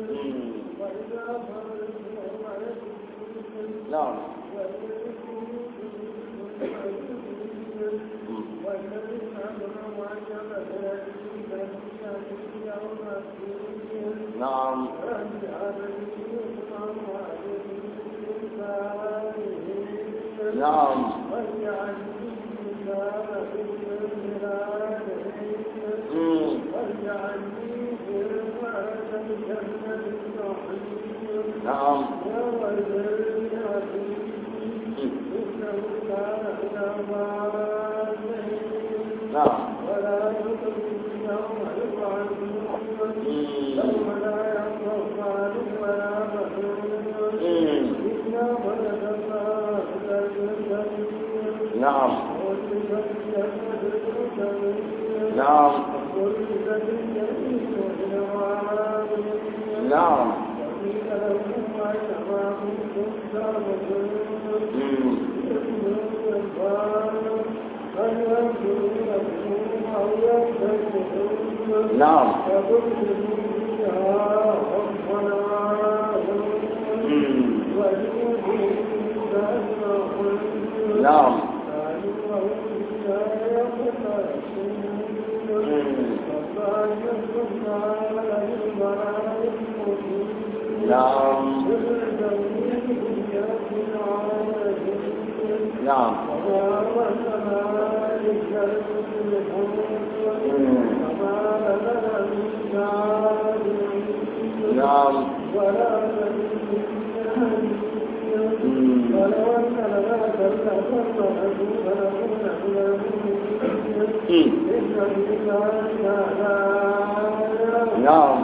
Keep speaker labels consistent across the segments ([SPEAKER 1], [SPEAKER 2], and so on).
[SPEAKER 1] na'am na'am na'am na'am na'am na'am na'am na'am na'am na'am na'am na'am na'am na'am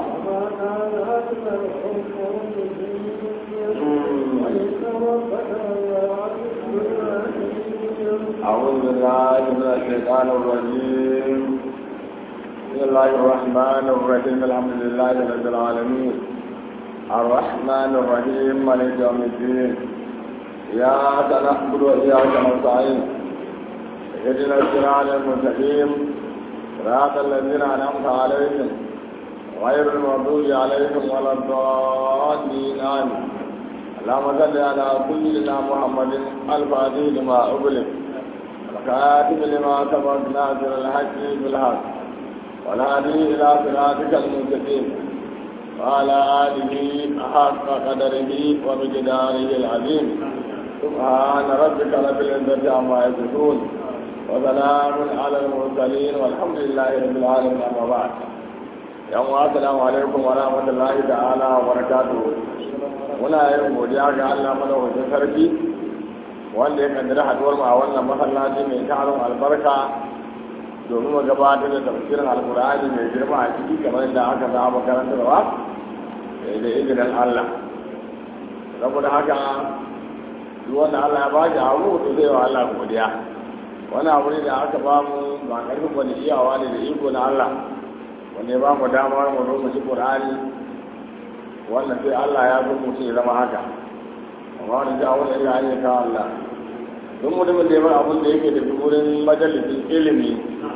[SPEAKER 1] أعوذ بالله من الشيطان الرجيم بسم الله الرحمن الرحيم الحمد لله رب العالمين الرحمن الرحيم مالك يوم الدين إياك نعبد وإياك نستعين اهدنا الصراط المستقيم صراط الذين أنعمت عليهم غير المغضوب عليهم ولا الضالين آمين اللهم صل على سيدنا محمد الفاتح لما أغلق الخاتم لما سبق ناصر الحق بالحق والهادي إلى صراطك المستقيم وعلى آله حق قدره ومقداره العظيم سبحان ربك رب العزة عما يصفون وسلام على المرسلين والحمد لله رب العالمين أما بعد يوم السلام عليكم ورحمة الله تعالى وبركاته muna yin godiya ga Allah madaukakin sarki wanda ya kaddara haduwar mu a wannan masallaci mai tarin albarka domin mu gabatar da tafsirin alkur'ani mai girma a ciki kamar yadda aka saba karantarwa da izinin Allah saboda haka duk wanda Allah ya baki abu to zai wa Allah godiya wani abu ne da aka ba mu ba karfin wani iyawa ne da iko na Allah wanda ya ba mu damar mu zo mu ci Qur'ani wannan sai Allah ya zo mutum ya zama haka amma wani ja wani ya yi ka Allah don mutumin da ya bar abin da yake da wurin majalisin ilimi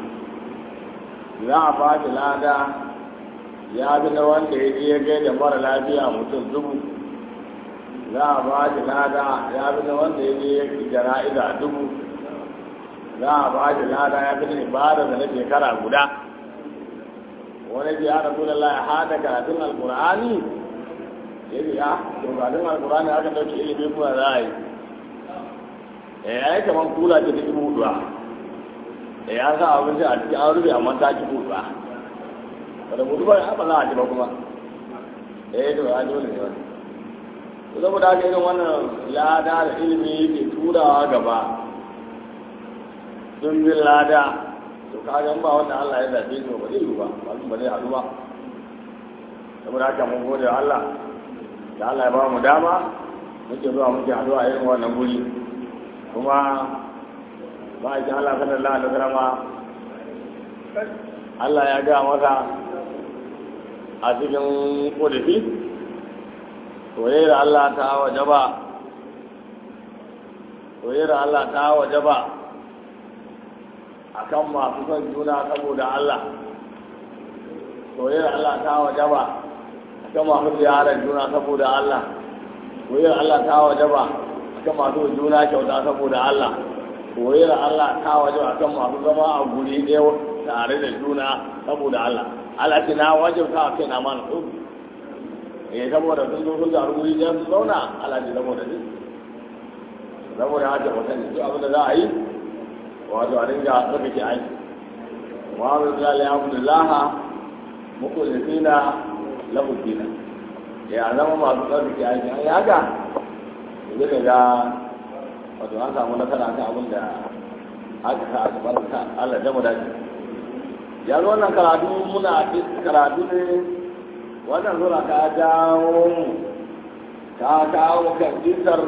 [SPEAKER 1] za a ba shi lada ya bi na wanda ya je ya gai da mara lafiya mutum dubu za a ba shi lada ya bi na wanda ya je ya jana'iza dubu za a ba shi lada ya fi da ibada da na shekara guda wani ji ya rasu da Allah ya hada karatun alkur'ani yadda ya dogarin alkurani aka dauke ilimi kuma za a yi eh ya yi kamar kula ce ta dubu huduwa eh ya sa abinci a cikin an rufe amma ta ci huduwa wadda mutu ba ya ba za a ci ba kuma eh to ya dole ne wani to saboda haka irin wannan lada da ilimi yake turawa gaba dumbin lada to kagan ba wanda Allah ya zaɓe shi ba zai yi ba ba zai haɗu ba saboda haka mun gode wa Allah da Allah ya ba mu dama muke zuwa muke haɗuwa irin wannan guri kuma ba a Allah sallallahu alaihi wasallam Allah ya ga masa a cikin kodafi soyayyar Allah ta wajaba soyayyar Allah ta wajaba akan masu son juna saboda Allah soyayyar Allah ta wajaba akan masu ziyarar juna saboda Allah koyar Allah ta waje ba akan masu juna kyauta saboda Allah koyar Allah ta waje akan masu zama a guri ɗaya tare da juna saboda Allah Allah ce na wajibta a kai na mana tsofi eh saboda sun zo sun taru guri ɗaya sun zauna Allah ce saboda ne saboda haka mutane duk abin da za a yi wato a dinga tsarkake aiki muhammadu sallallahu alaihi abdullaha mukullisina lahu dina ya zama masu tsarkake aiki an yi haka zai ga wato an samu nasara kan abin da aka sa a gaban ka Allah da mu dace ya zo wannan karatu muna karatu ne wannan sura ta jawo mu ta kawo kan kisar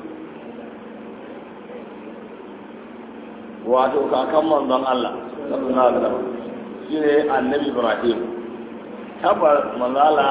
[SPEAKER 1] wato kakan manzon Allah sallallahu alaihi wasallam shine annabi Ibrahim tabar manzala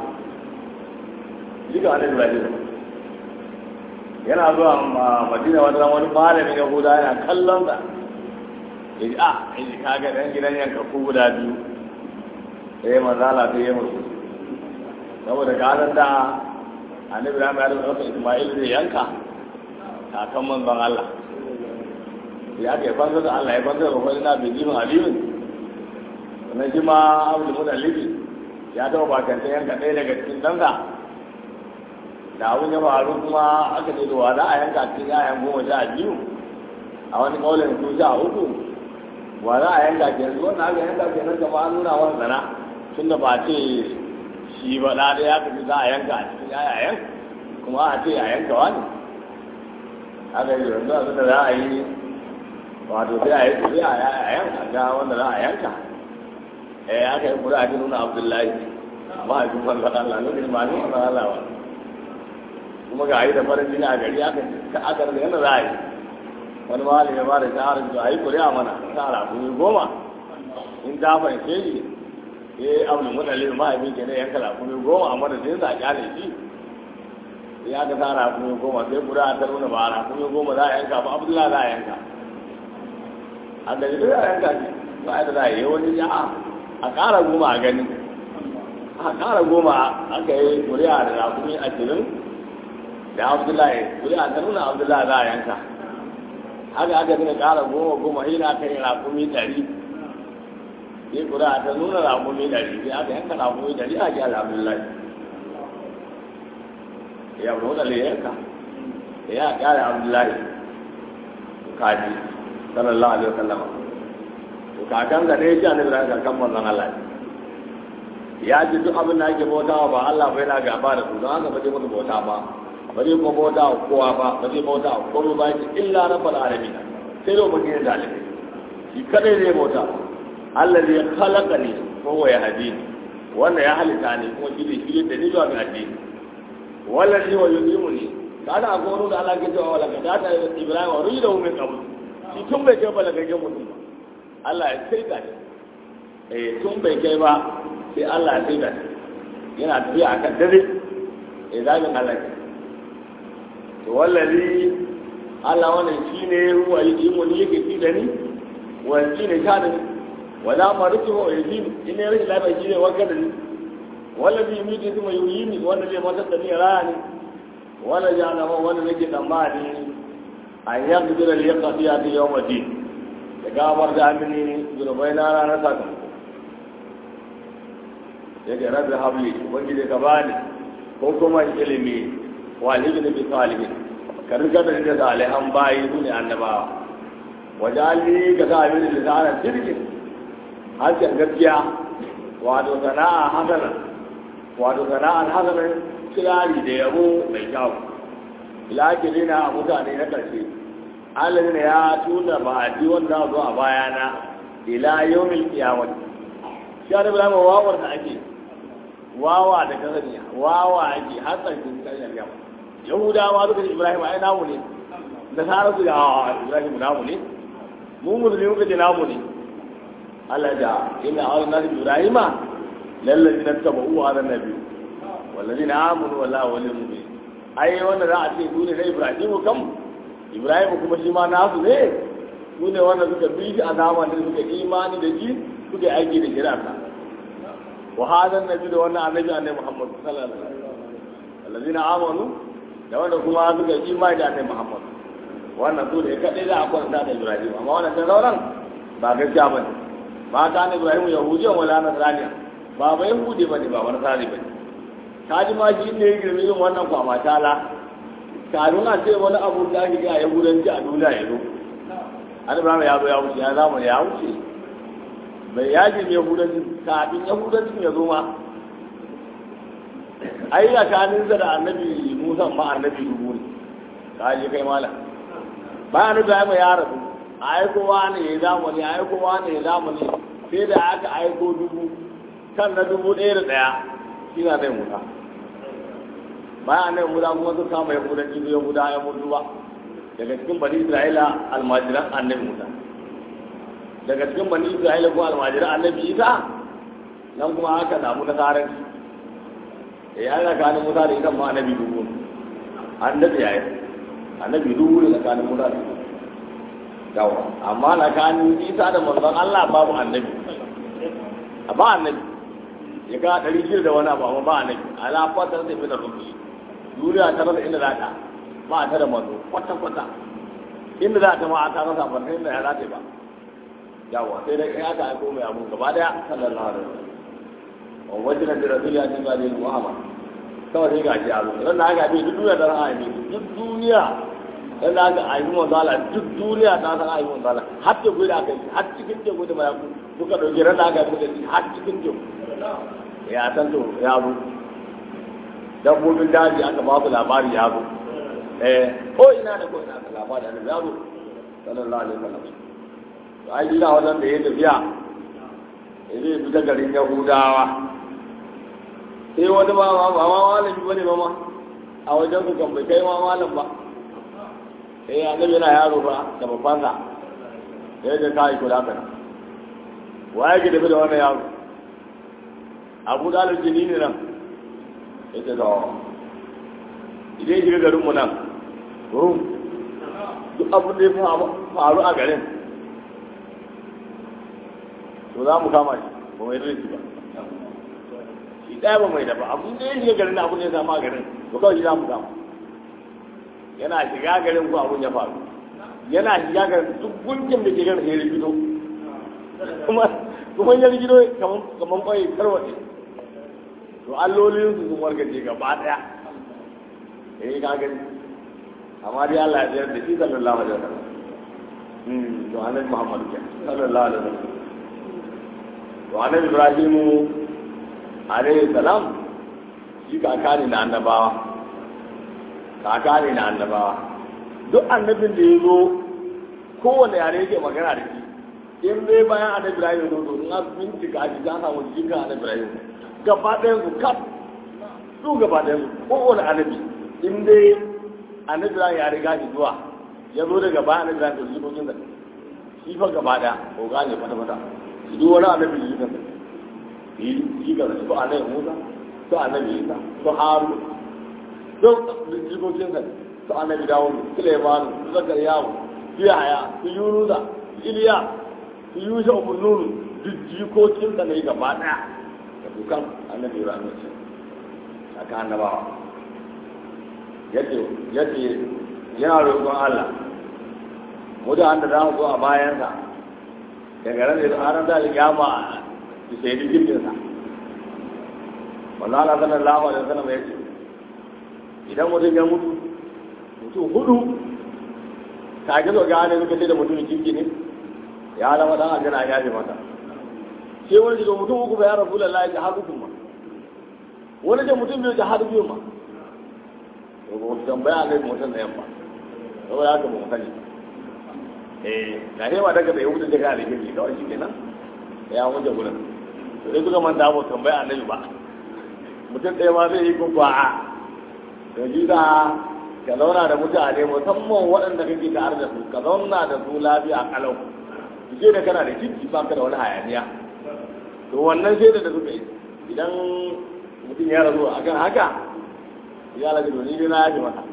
[SPEAKER 1] diga annabi Ibrahim yana zuwa Madina wani wani malamin Yahuda yana kallon sa yaji a yaji kaga dan gidan yanka ku guda biyu eh manzala ta yi musu saboda ganin da annabi Ibrahim ya rubuta Isma'il zai yanka kakan manzon Allah ya ke fansa da Allah ya fansa da wani na bai jima alimin sannan shi ma abu da mudallibi ya taɓa bakanta yanka ɗaya daga cikin ɗansa da abin ya faru kuma aka ce da wa za a yanka cikin yayan goma sha biyu a wani ƙaunin su sha uku wa za a yanka ke yanzu wannan aka yanka ke nan kama an nuna wani sana tun da ba ce shi ba ɗa ɗaya aka ce za a yanka a cikin yayayen kuma a ce a yanka wani aka yi yanzu abin da za a yi wato sai a yi kuri a yanka ga wanda za a yanka eh aka yi kuri a ji nuna abdullahi ba a jufan ga Allah nuna ma ne wanda Allah ba kuma ga yi da farin jini a gari aka aka da yana za a yi wani malami ya ba da shaharar da a yi kuri a mana ta alakuni goma in ta fahimce shi eh abu mutalin mahaifin ke ne yanka alakuni goma a madadin sa a kyale shi ya ka sa alakuni goma sai kuri a ta nuna ba alakuni goma za a yanka ba abdullahi za a yanka a gari duk yaran gaji ba da za a yi wani ya a ƙara goma a gani a ƙara goma aka yi kuri'a da rakumi ashirin da abdullahi kuri'a ta nuna abdullahi za a yanka haka aka gina ƙara goma goma shi na aka yi rakumi ɗari sai kuri'a ta nuna rakumi ɗari sai aka yanka rakumi ɗari a gyara abdullahi ya nuna da yanka ya ƙara abdullahi kaji sallallahu alaihi wasallam to kakan ga dai shi annabi ran kakan manzon Allah ya ji duk abin da ake bautawa ba Allah bai na gaba da su don haka ba zai musu bauta ba ba zai kuma bauta wa kowa ba ba zai bauta wa kowa ba shi illa rabbal alamin sai da mutum da alimin shi kadai zai bauta Allah zai khalaqa ni ko wa ya hadini wanda ya halitta ni kuma shi ne shi da ni zuwa ga addini wallahi wa yudimuni kana akwai wani da Allah ke cewa wala ka ta Ibrahim wa rida min qabl shi tun bai kai balagaggen mutum ba Allah ya sai da eh tun bai kai ba sai Allah ya sai da yana tafiya a kan dare eh zamin Allah ke to wallahi Allah wannan shine ruwa yake mun yake fi da ni wa shine ta da ni wala maritu wa yajin in ne rashin lafiya shine wanka da ni wallahi yumiti kuma yuyini wanda zai matar da ni raya ni wala jana wanda nake tsammani an yanzu da liyaqa fi hadi yawm din da gawar da amini zunubai na ranar sakamako ya ga rabbi habli ubangiji ka bani ko kuma ilimi wa ilimi bi salihin ka riga da da salihan bayi su ne annabawa wajali ka sa abin da zara sirkin harshen gaskiya wato sana'a hasana wato sana'ar hasana kirari da yabo mai kyau ilakirina a mutane na ƙarshe alladina ya tuna ba a ji wanda zo a bayana ila yawmil qiyamah shi da bilama wawar da ake wawa da kasaniya wawa ake har tsakin karyar yamma yahudawa suka ce ibrahim ai namu ne da sara su ga ibrahim namu ne mu musulmi muka ce namu ne Allah da inna awal nabi ibrahima lallazi na tabu wa ala nabi wallazi na amanu wallahi walil mu'min ai wanda za a ce su ne na ibrahim kam ibrahim kuma shi ma nasu ne su ne wanda suka bi shi a zamanin suka imani da shi suka aiki da shirarsa wa hada annabi da wannan annabi annabi Muhammad sallallahu alaihi wasallam allazina amanu da wanda kuma suka yi imani da annabi Muhammad wannan su ne kadai za a kwanta da Ibrahim amma wannan sai sauran ba gaskiya bane ba ta ne Ibrahim yahudiyan wala nasraniya ba ba yahudi bane ba wani sari bane ka ji ma shi ne ya girme yin wannan kwama tala kafin a ce wani abu da ake ga yahudanci a duniya ya zo an ibrahim ya zo ya wuce ya zama ya wuce bai ya girme yahudanci kafin yahudancin ya zo ma ai tsakaninsa da annabi musa ma annabi dubu ne ka je kai mala bayan annabi ya rasu a aikowa ne ya zamani a aikowa ne ya zamani sai da aka aiko dubu kan na dubu ɗaya da ɗaya shi na zai muta bayan annabi musa kuma sun kama yahudan jibi yahuda ya mutu ba daga cikin bani isra'ila almajiran annabi musa daga cikin bani isra'ila kuma almajiran annabi isa nan kuma aka samu nasarar ya yi tsakanin musa da ita ma annabi dubu annabi ya yi annabi dubu ne tsakanin musa da ita yawa amma tsakanin isa da manzon allah babu annabi a ba annabi ya ga ɗari shida da wani abu amma ba annabi ala fatar da fi da rufi duniya ta rasa inda za ta ba ta da manzo kwata kwata inda za ta ma ta rasa ba inda ya za ta ba yawa sai dai ya ta aiko mai abu gaba daya sallallahu alaihi wasallam wa wajen da rasul ya tinga da muhammad kawai sai ga shi a zuwa ran da aka bi duk duniya ta ran ayi duk duniya ran da aka ayi mun zala duk duniya ta san ayi mun zala har te gudu aka yi har cikin te gudu mai ku duka dauke ran da aka yi har cikin te ya san to ya zo dabbobin daji aka ba su labari ya zo eh ko ina da ko ina da labari da ya zo sallallahu alaihi wasallam to ai ina wannan da ya tafiya ya zai fita garin yahudawa sai wani ba ma ba ma malami bane ba ma a wajen su kan bai kai ma malam ba eh annabi yana yaro fa da babbansa sai da kai kula kana waye ke tafi da wannan yaro abu dalil jini ne nan ita da idan shiga garinmu nan rum duk abin da ya faru a garin to za mu kama shi ba mai rinci ba shi ɗaya ba mai dafa abin da ya shiga garin abin da ya samu a garin to kawai shi za mu kama yana shiga garin ko abin ya faru yana shiga garin duk gunkin da ke garin ya rigido kuma kuma ya rigido kamar kwai tarwaɗe to allolin su sun wargaje gaba daya eh ka gani amma dai Allah ya tsayar da shi sallallahu alaihi wasallam hmm to annabi Muhammad ke sallallahu alaihi wasallam to annabi Ibrahim alaihi salam shi kaka ne na annabawa kaka ne na annabawa duk annabin da ya zo kowane yare yake magana da shi in dai bayan annabi Ibrahim ya zo to in an bincika a ji an samu jikin annabi Ibrahim gaba ɗayan su kaf su gaba ɗayan su kowane annabi in dai annabi ya riga shi zuwa ya zo daga baya annabi da su kokin da shi fa gaba ɗaya ko gane fata fata shi duk wani annabi shi kan yi shi ga su annabi Musa su annabi Isa su Harun duk jikokin sa su annabi Dawud Sulaiman su Zakariyahu su Yahaya su Yunusa su Iliya su Yusha ibn Nun duk jikokin sa ne gaba ɗaya dukan annabi Ibrahim ce aka annabawa yace yace yana roƙon Allah mu da anda za mu zo a bayansa daga ran da har da kiyama ki sai da jirgin sa wallahi Allah sallallahu alaihi wasallam yace idan mutum ya mutu mutum hudu ka ga zo ga ne suka ce da mutum kirki ne ya zama dan aljanna ya ji mata sai wani daga mutum uku ba ya rabu da layi jihar uku ma wani da mutum biyu jihar biyu ma to ba mutum tambaya ne mutum da yamma saboda haka ba mu sani eh ga hewa daga bai wuce daga da gidi kawai shi kenan ya wuce gurin to dai kuka manta ba tambaya annabi ba mutum ɗaya ma zai yi ko ba a da ji da ka zauna da mutane musamman waɗanda kake tare da su ka zauna da su lafiya kalau je da kana da kirki ba ka da wani hayaniya to wannan shaida da suka yi idan mutum ya rasu a kan haka ya lafi to ni dai na yafi masa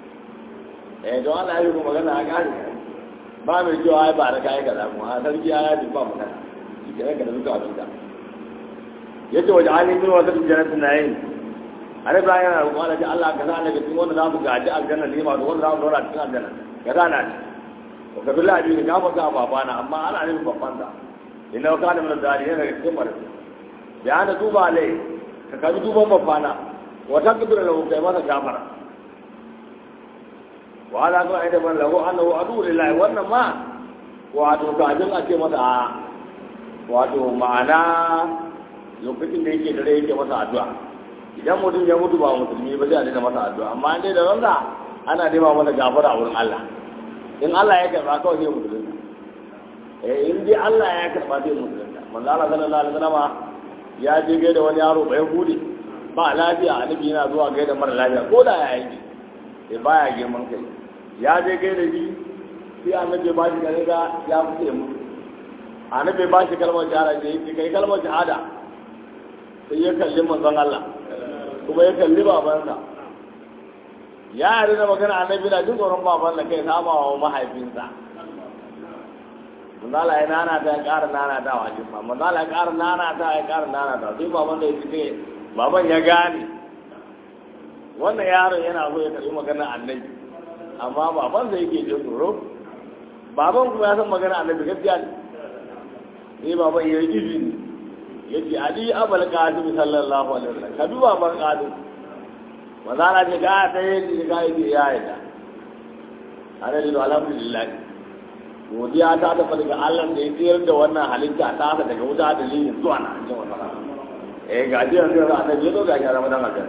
[SPEAKER 1] eh don Allah ya yi kuma magana a gani ba mai cewa ai ba da kayan kaza mu a sarki ya yafi ba magana shi ke ranka da suka abin da yace waje ali min wata jannatin na'im annabi Ibrahim yana roƙon Allah Allah ka sa daga cikin wanda za su gaji aljanna ne ma wanda za su zauna cikin aljanna ka sa na ci to ka bi labi ne ka fa ka babana amma ana nufin babban sa inna ka da mun zari yana daga cikin mara ya ana duba lai ka kabi duban babana wata kibira lahu kai masa gafara wa ala ko aida ban lahu annahu adu lillahi wannan ma wato kafin a ce masa a wato ma'ana lokacin da yake dare yake masa addu'a idan mutum ya mutu ba musulmi ba zai a daina masa addu'a amma dai da ranza ana nema masa gafara a wurin Allah in Allah ya karba kawai sai musulunta eh in dai Allah ya karba sai musulunta manzo Allah sallallahu alaihi wasallam ya je gaida wani yaro bai hude ba lafiya annabi yana zuwa gaida mara lafiya ko da ya yi sai baya girman kai ya je gaida shi sai annabi ba shi gane ga ya fice mu annabi ba shi kalmar shahada sai ya kai kalmar shahada sai ya kalli manzon Allah kuma ya kalli babansa ya yi da magana annabi na jin tsoron baban da kai sama wa mahaifinsa manzala ya nana ta ya ƙara nana ta wa jima manzala ya ƙara nana ta ya ƙara nana ta sai baban da ya ce baban ya gane wannan yaron yana so ya karɓi maganar annabi amma baban sai yake jin tsoro baban kuma ya san magana annabi gaskiya ne sai baban ya yi izini ya ce ali abul qasim sallallahu alaihi wasallam ka duba ban qasim mazana ce ga ta yi ga yi ya yi ta ana da alhamdulillah godiya ta tafi daga Allah da ya tsayar da wannan halitta ta ta daga wuta dalilin zuwa na an jima sana eh ga ji yanzu ga annabi ya zo ga shi ramadan aljan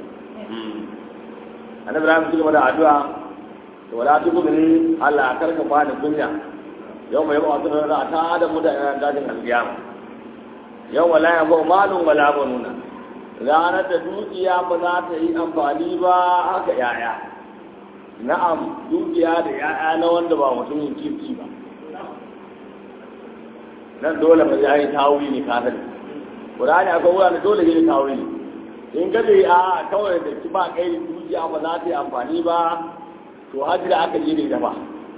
[SPEAKER 1] annabi Ibrahim shi da addu'a to wala tuku ni Allah karka bani kunya yau mai ba wasu da ta da mutane dajin alkiyama yau wala ya ba malun wala banuna ranar da dukiya ba za ta yi amfani ba haka yaya na'am dukiya da yaya na wanda ba mutumin kirki ba nan dole ba ya yi tawuri ne kasar ƙurani akwai wurare dole ya yi tawuri in ka dai a kawai da ki ba kai dukiya ba za ta yi amfani ba to hajji da aka yi da ita ba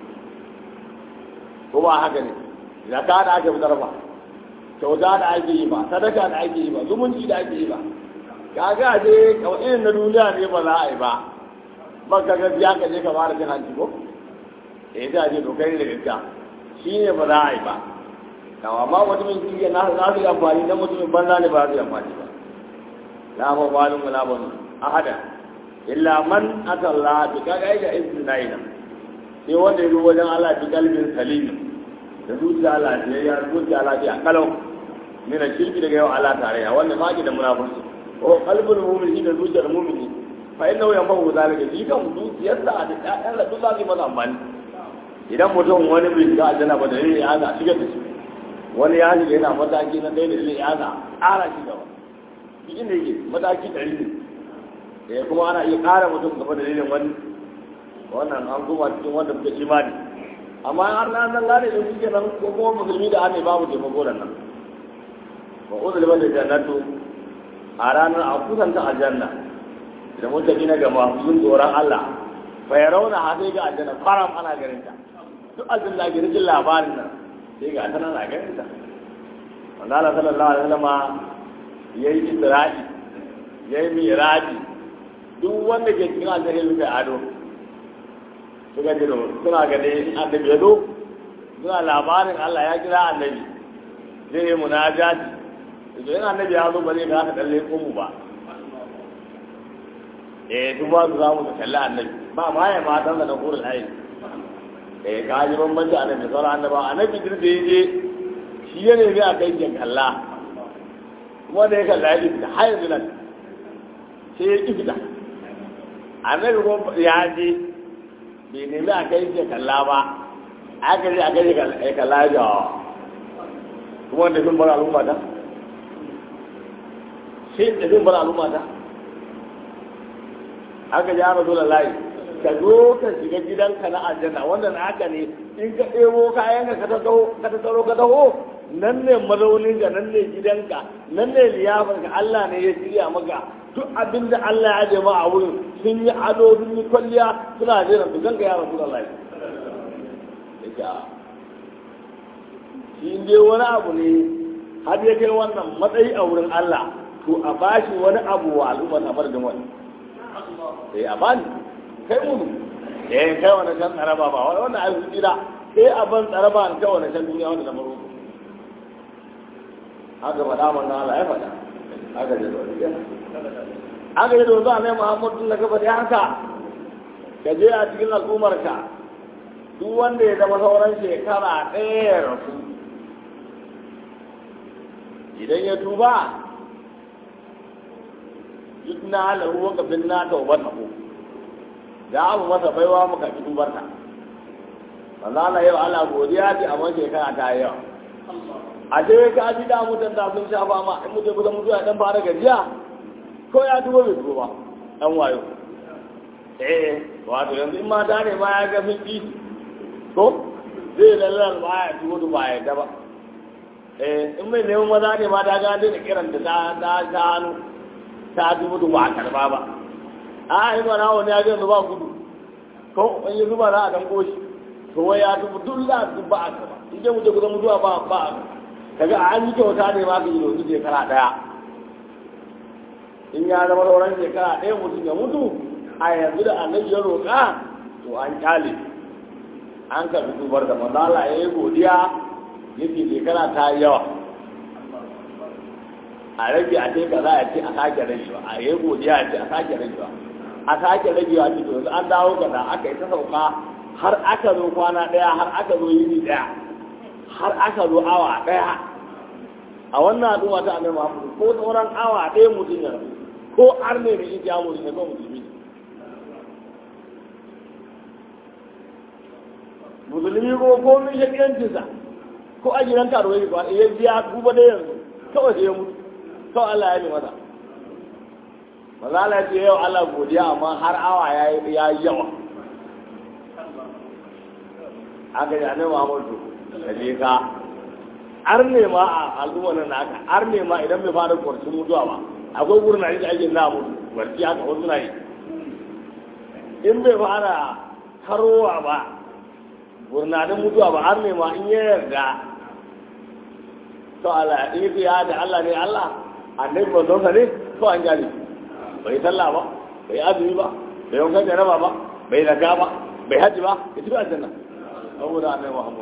[SPEAKER 1] ko ba haka ne zaka da aka fitar ba kyauta da ake yi ba sadaka da ake yi ba zumunci da ake yi ba kaga je kawai irin na duniya ne ba za a yi ba ba ka gaskiya ka je ka fara cin hanci ko eh da je to kai da gaskiya shi ne ba za a yi ba kawa ma mutumin kirki na za su yi amfani dan mutumin banza ne ba su yi amfani ba la ma walun wala banu ahada illa man atalla bi kaga ga istinai nan sai wanda ya zo wajen Allah bi kalbin salim da zuciya Allah ya zuciya lafiya kalau mina shirki daga yau Allah tarayya wannan ma da munafurci ko qalbul mu'min da zuciyar mu'mini fa inna ya mahu zalika shi kan zuciyarsa da ƴaƴan da duk zai masa amfani idan mutum wani bai shiga aljanna ba da ne ya ga shiga da shi wani ya shiga yana mataki na ɗaya da zai ya ga ƙara shi gaba shi inda yake mataki ɗari ne eh kuma ana iya ƙara mutum gaba da dalilin wani wannan an kuma cikin wanda suka imani amma har na zan gane da suke nan ko kuma musulmi da ane babu taimako da nan wa uzul bal jannatu a ranar a kusanta aljanna da mutane na gama sun tsoron Allah fa yarawna ha sai ga aljanna faram ana ganin ta duk aljanna ga rijin labarin nan sai ga tana na ganin ta wanda Allah sallallahu alaihi wasallam yayi isra'i yayi miraji duk wanda ke cikin aljanna ya ado suka ji suna gane annabi ya zo suna labarin Allah ya kira annabi zai yi munajati idan annabi ya zo ba zai ga dalle mu ba eh duk ba su zamu da kalli annabi ba ma ya ma dan da kurul ayi eh ka ji bambanci annabi sauran annaba annabi dir da yaje shi ne ne a kai jan kalla kuma da ya kalla ya fita har yanzu nan sai ya ki fita annabi ko ya je bai nemi a kai shi kalla ba aka je a kai shi kalla ya kuma wanda sun bar al'umma ta sai da sun bar al'umma ta aka ji ana dole layi ka zo ka shiga gidanka na aljanna wanda na haka ne in ka ɗebo kayan ka ka tattaro ka taho nan ne mazaunin ka nan ne gidanka nan ne liyafar ka Allah ne ya shirya maka duk abin da Allah ya jama a wurin sun yi ado sun yi kwalliya suna jira su ganka ya rasu Allah ya shi dai wani abu ne har ya kai wannan matsayi a wurin Allah to a bashi wani abu wa al'umma a madadin wani sai a bani kai mu eh kai wani can tsaraba ba wani wannan ai hujira sai a ban tsaraba an kai wani can duniya wanda na maro haka faɗa manzo Allah ya faɗa haka ne da haka yi dozo a mai muhammadu na gaba da haka ka je a cikin al'ummarka duk wanda ya zama sauran shekara ɗaya ya rasu idan ya tuba duk na lahu wa kafin na taubar ko da abu masa baiwa muka fi tubarta manzo Allah yau Allah godiya ce amma shekara ta yi yawa a dai ka ji da mutan da sun shafa ma in mutum kusa mutuwa dan fara gajiya ko ya tuba bai tuba ba dan wayo eh wato yanzu in mata ne ma ya ga fiki ko zai lallar ba ya tuba ba ya da ba eh in mai neman maza ne ma ta ga da kiran da ta ta ta hannu ta tuba ba a karba ba a yi mana wani ya ga yanzu ba gudu ko in yi zuba za a dan koshi to wai ya tuba duk za a tuba a karba in dai mutum kusa mutuwa ba ba kaga an yi kyauta ne ma ka yi dozu shekara daya in ya zama sauran shekara ɗaya mutum ya mutu a yanzu da annabi ya roƙa to an kyale an karɓi dubar da manzala ya yi godiya yake shekara ta yi yawa a rage a ce kaza ya ce a sake ragewa a yi godiya ya ce a sake ragewa a sake ragewa ce to yanzu an dawo kaza aka yi ta sauka har aka zo kwana ɗaya har aka zo yini ɗaya har aka zo awa ɗaya a wannan al'umma ta annabi Muhammad ko sauran awa ɗaya mutum ya rabu ko arne ne yake yamu ne ko musulmi musulmi ko ko min shakiyancin sa ko a gidan karo yake ba ya biya duba da yanzu kawai sai ya mutu kawai Allah ya yi masa maza Allah ya ce yau Allah godiya amma har awa ya yi yawa aka yi annabi Muhammad da je ka ar ne ma a al'umma nan naka ar ne ma idan bai fara kwarcin mutuwa ba akwai wurin da ake na mutu barci haka wasu na yi in bai fara karowa ba gurnanin mutuwa ba har ne ma in ya yarda to Allah in yi ya da Allah ne Allah annabi ba zonsa ne to an jali bai sallah ba bai azumi ba bai yankan jaraba ba bai zaga ba bai haji ba ya tafi aljanna saboda annabi Muhammad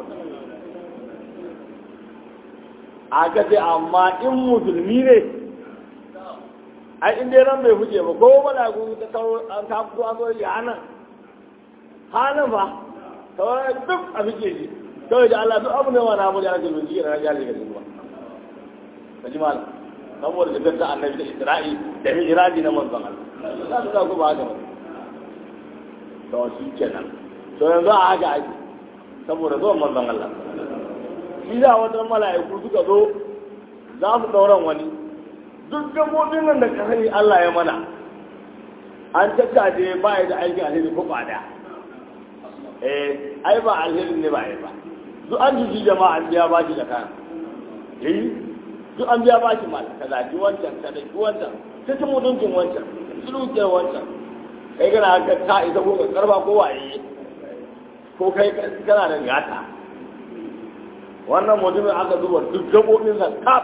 [SPEAKER 1] aka ce amma in musulmi ne ai in dai ran bai huce ba ko malaku ta kawo an ta fito an zo ya hanan hanan fa kawai duk a fike shi kawai da Allah duk abu ne wani abu da ake zuci da rajali ga zuwa ka ji malam saboda da ganta annabi da isra'i da hijiraji na manzon Allah za su ku ba haka ba to shi kenan to yanzu a haka ake saboda zuwan manzon Allah shi da wata mala'iku suka zo za su dauran wani duk gabobin nan da kasani Allah ya mana an tattaje ba ya da aiki alheri ko ba daya eh ai ba alheri ne ba ba duk an jiji jama'a an biya baki da kana eh duk an biya baki mal ka zaki wancan ka dai wancan ta ci mutuncin wancan sulukiyar wancan kai kana haka ka ita ko karba ko waye ko kai kana da gata wannan mutumin aka zuba duk gabobin sa kaf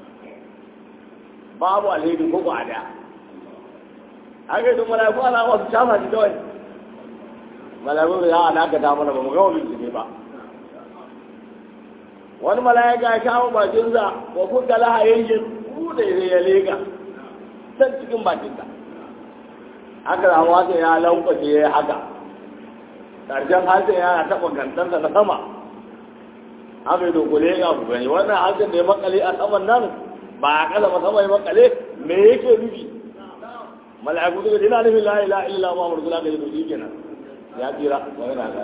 [SPEAKER 1] babu alheri ko ba da haka yi mala'iku ana wasu shafa shi kawai mala'iku ya alaka ta mana ba mu gama bincike ba wani mala'ika ya kawo bakinsa wa kuka laha yankin kuda ya leka can cikin bakinsa haka da wata ya lankwace ya haka ƙarshen harshen yana taɓa gantansa na sama haka yi dokule ya ku gani wannan harshen da ya makale a saman nan ba a ƙasa ba sama ya makale me yake nufi mala'iku suka ce ina nufin la ilaha illa ma mursala ga yi shi kenan ya tsira ba yana ga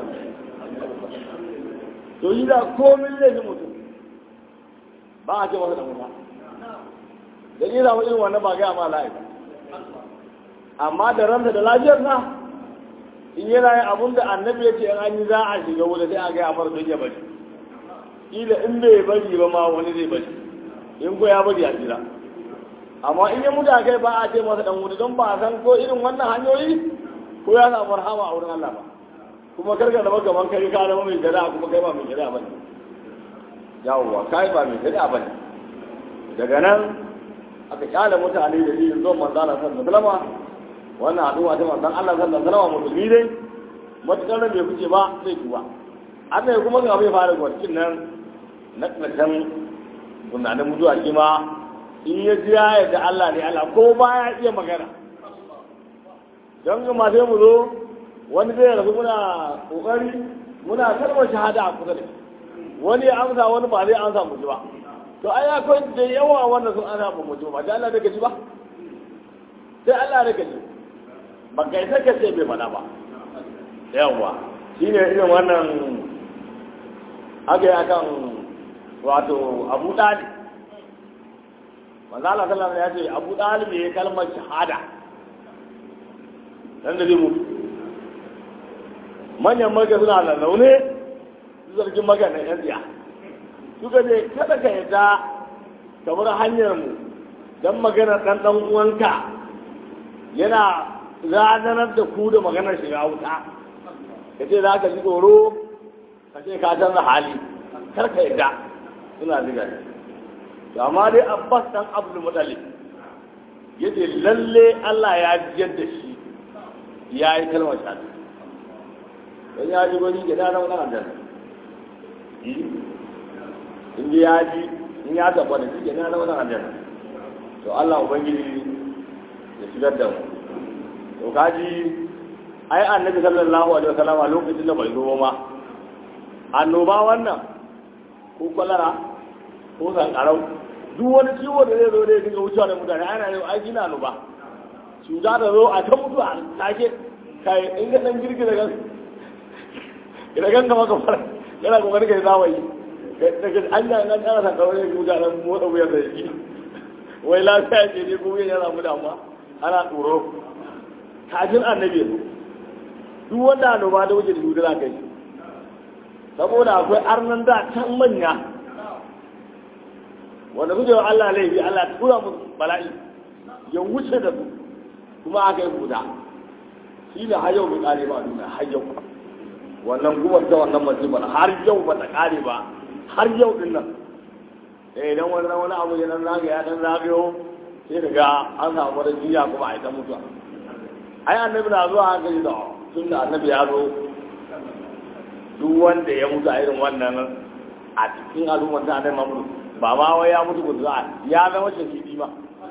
[SPEAKER 1] to yi da komin laifin mutum ba a ce masa da mutum da ni samu irin wannan ba gaya ma la'ika amma da ransa da lafiyar sa in yana yin abun da annabi ya ce in an yi za a shiga wuta sai a gaya mara don ya bari kila in bai bari ba ma wani zai bari in ko ya bari a jira amma in ya mutu a kai ba a ce masa dan wuta don ba a san ko irin wannan hanyoyi ko ya samu rahama a wurin Allah ba kuma karka zama gaban kai ka zama mai shari'a kuma kai ba mai shari'a ba ne yawwa kai ba mai shari'a ba ne daga nan aka kyale mutane da yin zuwan manzo Allah sallallahu alaihi wasallam wannan addu'a ta manzon Allah sallallahu alaihi wasallam musulmi dai matukar bai fice ba sai kuwa Allah ya kuma ga bai fara gwarkin nan na ƙarshen tunanin mutuwa shi ma in ya ji ya yadda Allah ne Allah ko ba ya iya magana don ma sai mu zo wani zai rasu muna kokari muna kalmar shahada a kusa da wani ya amsa wani ba zai amsa mu ba to ai akwai da yawa wanda sun ana ba mutum ba da Allah da gaji ba sai Allah da gaji ba kai sai ka ce bai faɗa ba yawa shine irin wannan aka yi akan wato Abu Talib manzo Allah sallallahu alaihi wasallam ya ce Abu Talib ya kalmar shahada dan da zai mutu manyan maka suna da laune zargin maka na yan tsiya suka ce kada ka yadda ka bar hanyar mu don magana ɗan ɗan uwanka yana ranar da ku da maganar shiga wuta ka ce za ka ji tsoro ka ce ka canza hali kar ka yadda suna diga ne to amma dai abbas dan abdul mutallib yace lalle Allah ya jiyar da shi ya yi kalmar shahada don ya ji gwani gida na wani aljanna in ji ya ji in ya tabbata shi gida na wani aljanna to Allah ubangiji ya shigar da mu to kaji ai annabi sallallahu alaihi wasallam a lokacin da bai zo ma annoba wannan ko kwalara ko sankarau duk wani ciwo da zai zo da ya dinga wucewa da mutane ana yau ai gina annoba cuta da zo a ta mutu a take kai in ga dan girgiza gan idan gan kama kamar yana kokarin kai zawayi daga an ga nan kana san kawai ne cuta nan motsa wuyar da shi wai lafiya ce ne ko yana samu damuwa ana tsoro kafin annabi zo duk wanda annoba da wuce da cuta za ka yi saboda akwai arnan da can manya wanda suke wa Allah laifi Allah ta tura musu bala'i ya wuce da su kuma aka yi guda shi ne har yau bai kare ba a duniya har yau wannan gubar ta wannan musibar har yau ba ta kare ba har yau din nan eh idan wani wani abu ya dan zaga ya dan zagayo sai ka ga an samu wani jiya kuma a ita mutuwa ai annabi na zuwa hankali da tun da annabi ya zo duk wanda ya mutu a irin wannan a cikin al'ummar ta annabi mamudu ba ma wai ya mutu gudu ya zama shahidi ma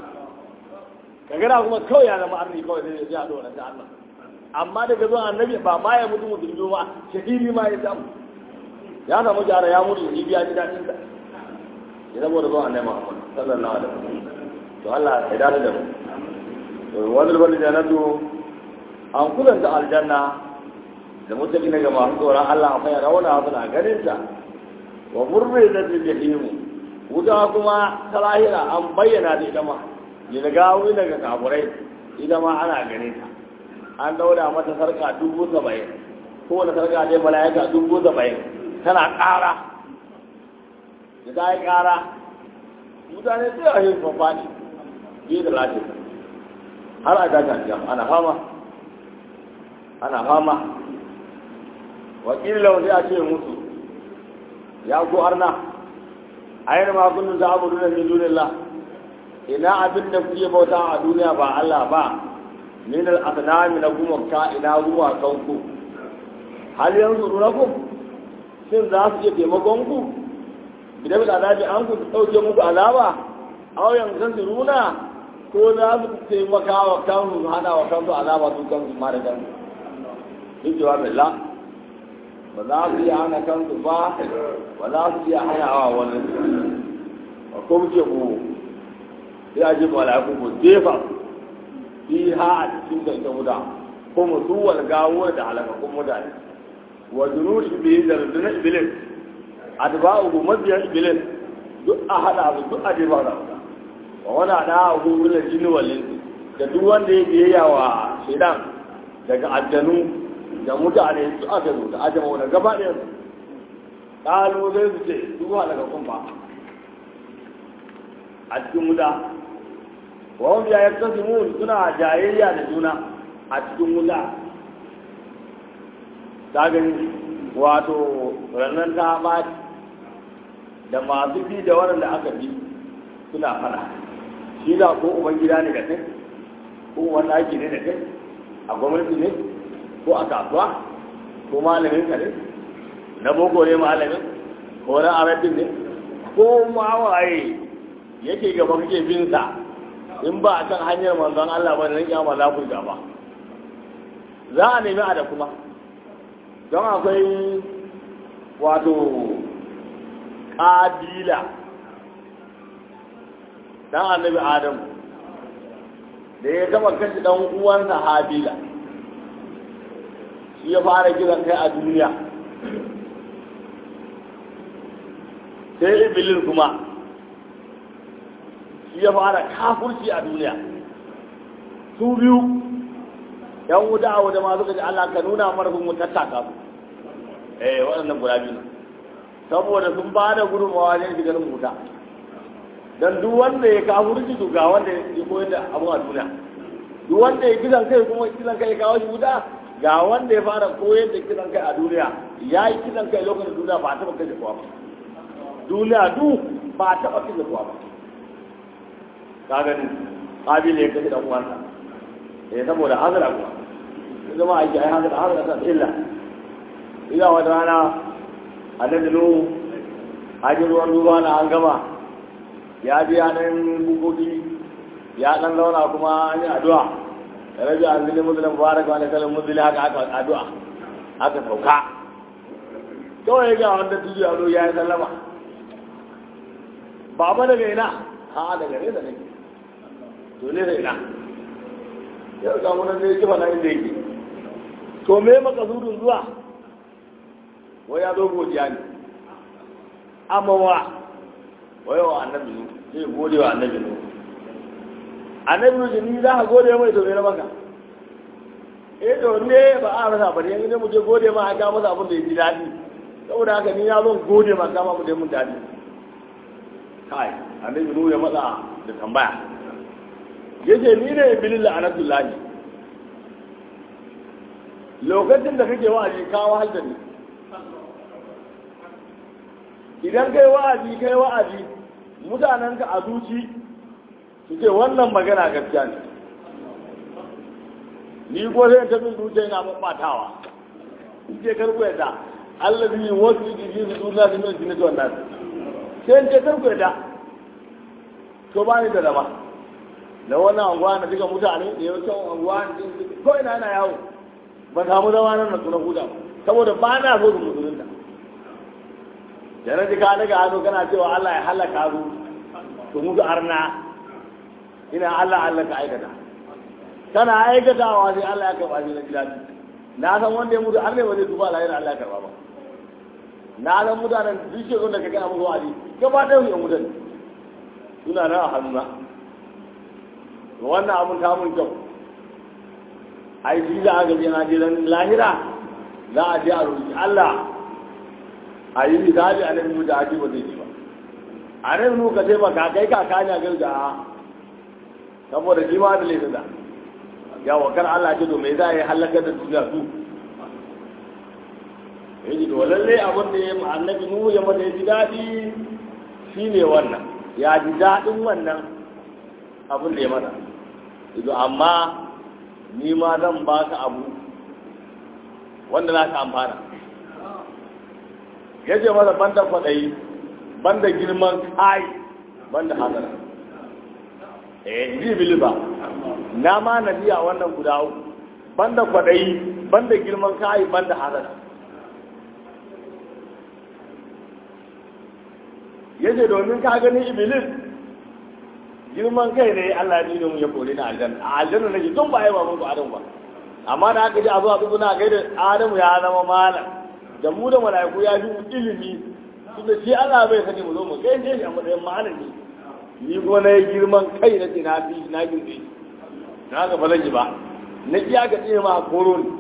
[SPEAKER 1] kaga da kuma kawai ya zama arni kawai zai ya dora ta Allah amma daga zuwa annabi ba ma ya mutu musulmi ba shahidi ma ya samu ya samu jara ya mutu shahidi ya ji dadin sa ya zama da zuwa annabi Muhammad sallallahu alaihi wasallam to Allah ya dade da mu to wannan bani jannatu an kulanta aljanna da mutaki na ga masu tsoron Allah a fayar rauna suna ganin ta wa murri da jahimu wuta kuma ta lahira an bayyana da ita ma ya ga wuri daga kaburai ita ma ana ganin ta an daura mata sarka dubu saba'in kowane sarka dai mala'ika dubu saba'in tana ƙara da ta yi ƙara mutane sai a yin fafaɗi biyu da lafiya har a daga jam ana fama ana fama wakilin launi a ce musu ya ku arna ayyana ma kullum za a budu da min dunillah ina abin da kuke bauta a duniya ba Allah ba min al-asnami na kuma ka ina ruwa kanku hal yanzu runakum shin za su iya taimakon ku idan da azabi an ku dauke muku azaba aw yanzu runa ko za su taimaka wa kansu su hana wa kansu azaba su kansu ma da kansu duk jawabin la ba za su iya hana kansu ba ba za su iya hana wa wani ba ko muke ku sai a ji mala'iku ku jefa fi ha a cikin da ita wuta ko mu duwal gawo da halakakun mutane wa junushi bihi da rundunar iblis adba'u mabiyan iblis duk a hada su duk a jefa da wuta wa wani da abu wula jini walin da duk wanda ya biyayya wa shaidan daga aljanu da mutane su aka zo da ajama wani gaba ɗaya su ƙalo zai su ce duk halakakun ba a cikin wuta wa hum ya yaktasimun suna jayayya da juna a cikin wuta ta gani wato rannan ta ɓaci da masu bi da waɗanda aka bi suna fara shi da ko uban gida ne da kai ko wani aiki ne da kai a gwamnati ne ko a kasuwa ko malamin ka ne na boko ne malamin ko na arabin ne ko ma waye yake gaba kake bin sa in ba a kan hanyar manzon Allah ba da kiyama za ku gaba za a nemi a da kuma don akwai wato ƙabila dan annabi adamu da ya taba kashe dan uwansa habila shi ya fara kiran kai a duniya sai iblis kuma shi ya fara kafurci a duniya su biyu yan wuta a wuta ma suka ji Allah ka nuna marfin mu tattaka su eh waɗannan guda biyu saboda sun ba da gudunmawa ne shigar wuta dan duk wanda ya kafurci to ga wanda ya koyar da abu a duniya duk wanda ya kisan kai kuma kisan kai ya kawo shi wuta ga wanda ya fara koyar da kisan kai a duniya ya yi kisan kai lokacin duniya ba a taɓa kai da kowa ba duniya du ba a taɓa kai da kowa ba ka gani ƙabila ya kashe dan uwansa eh saboda hazara kuma zama aiki ai hazara hazara ta illa ila wata rana annabi nuhu hajji ruwan ruwa na an gama ya ji yanan bukoki ya dan zauna kuma an yi addu'a da rabi an zili musulun mubarak wani kalin musulun haka aka addu'a aka sauka kawai ga wanda tuji a ya yi sallama ba ba daga ina ha daga ne da nake to ne da ina yau ga munan ne kifa na inda yake to me makasudin zuwa wai ya zo godiya ne amma wa wai wa annabi ne zai gode wa annabi ne annabi ne ni za ka gode mai to me na maka eh to ne ba a rasa bari yanzu ne mu je gode ma a ga masa abin da ya ji daɗi saboda haka ni ya zo gode ma kama mu da mun daɗi kai annabi ne ya matsa da tambaya yace ni ne iblis la'anatullahi lokacin da kake wa'azi ka wahal da ni idan kai wa'azi kai wa'azi mutanenka a zuci su ce wannan magana gaskiya ne ni ko sai ta bin zuciya yana babbatawa in ce karku yadda Allah zai yi wasu yi ji su duniya su mai sinatu wannan sai in ce karku yadda to ba ni da dama da wannan anguwa na duka mutane da yawancin anguwa ko ina yana yawo ba samu zama nan na tsoron huda saboda ba na so su musulunta da na ji ka daga hannu kana cewa Allah ya halaka su su mutu arna ina Allah Allah ka aikata kana aikatawa sai Allah ya karɓa shi na gidaji na san wanda ya mutu arne ba zai tuba lahira Allah ya karɓa ba na san mutanen duk shekaru da ka gana musu wa'adi gaba ɗaya su yan mutane suna nan a hannuna wannan abun ta mun kyau ai shi za a gaji na je lahira za a je a roƙi Allah a yi misali a nan da ake ba zai ji ba a nan nu ka sai maka kai ka kanya garga saboda shi ma da laifin da ya wakar Allah ce to me za a yi halakar da duniya su ya ji to lalle abin da ya yi annabi nu ya mata ya ji daɗi shi ne wannan ya ji daɗin wannan abin da ya mata ido amma ni ma zan baka abu wanda za ka amfana ya ce masa banda kwaɗayi banda girman kai banda hadara eh ji biliba na ma na biya wannan guda uku banda kwaɗayi banda girman kai banda hadara ya ce domin ka gani iblis girman kai ne Allah ya nuna mu ya kore ni aljanna a aljanna nake tun ba ai ba mun adam ba amma da aka ji a zo a tsuguna gaida adamu ya zama malam da mu da mala'iku ya fi ilimi tunda shi Allah bai sani mu zo mu kai shi a matsayin malami ni kuma na yi girman kai na ce na fi na girbe na ga ba zan yi ba na kiya ga tsine ma koro ne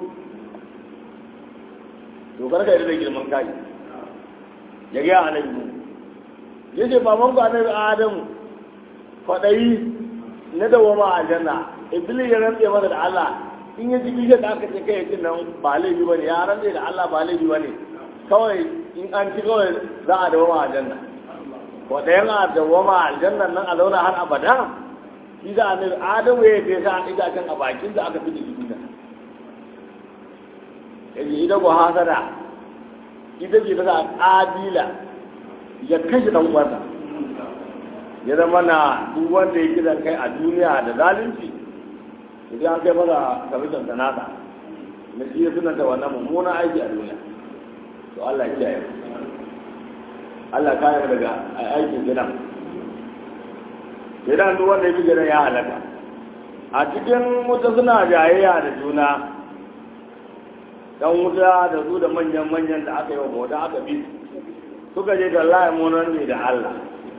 [SPEAKER 1] to karka yi da girman kai ya ga annabi mu yace baban ku annabi Adamu kwadayi na dawama a janna iblis ya rantse masa da Allah in ya ji bishiyar da aka ce kai cin nan ba laifi ba ne ya rantse da Allah ba laifi ba ne kawai in an ci kawai za a dawama a janna ko ɗayan a dawama a jannan nan a zauna har abada shi da annabi adamu ya yi sa itacen a bakin da aka fi da duniya yace ita ko hasada ita ce ta sa ƙabila ya kashe ɗan uwansa ya zama na duk wanda ya kiran kai a duniya da zalunci idan an kai masa kamishin sanata na shi ya sunanta wannan mummunan aiki a duniya to Allah ya kiyaye Allah kare mu daga aikin gidan gidan duk wanda ya fi gidan ya halaka a cikin wuta suna jayayya da juna dan wuta da su da manyan manyan da aka yi wa bauta aka bi suka je da Allah mu nan ne da Allah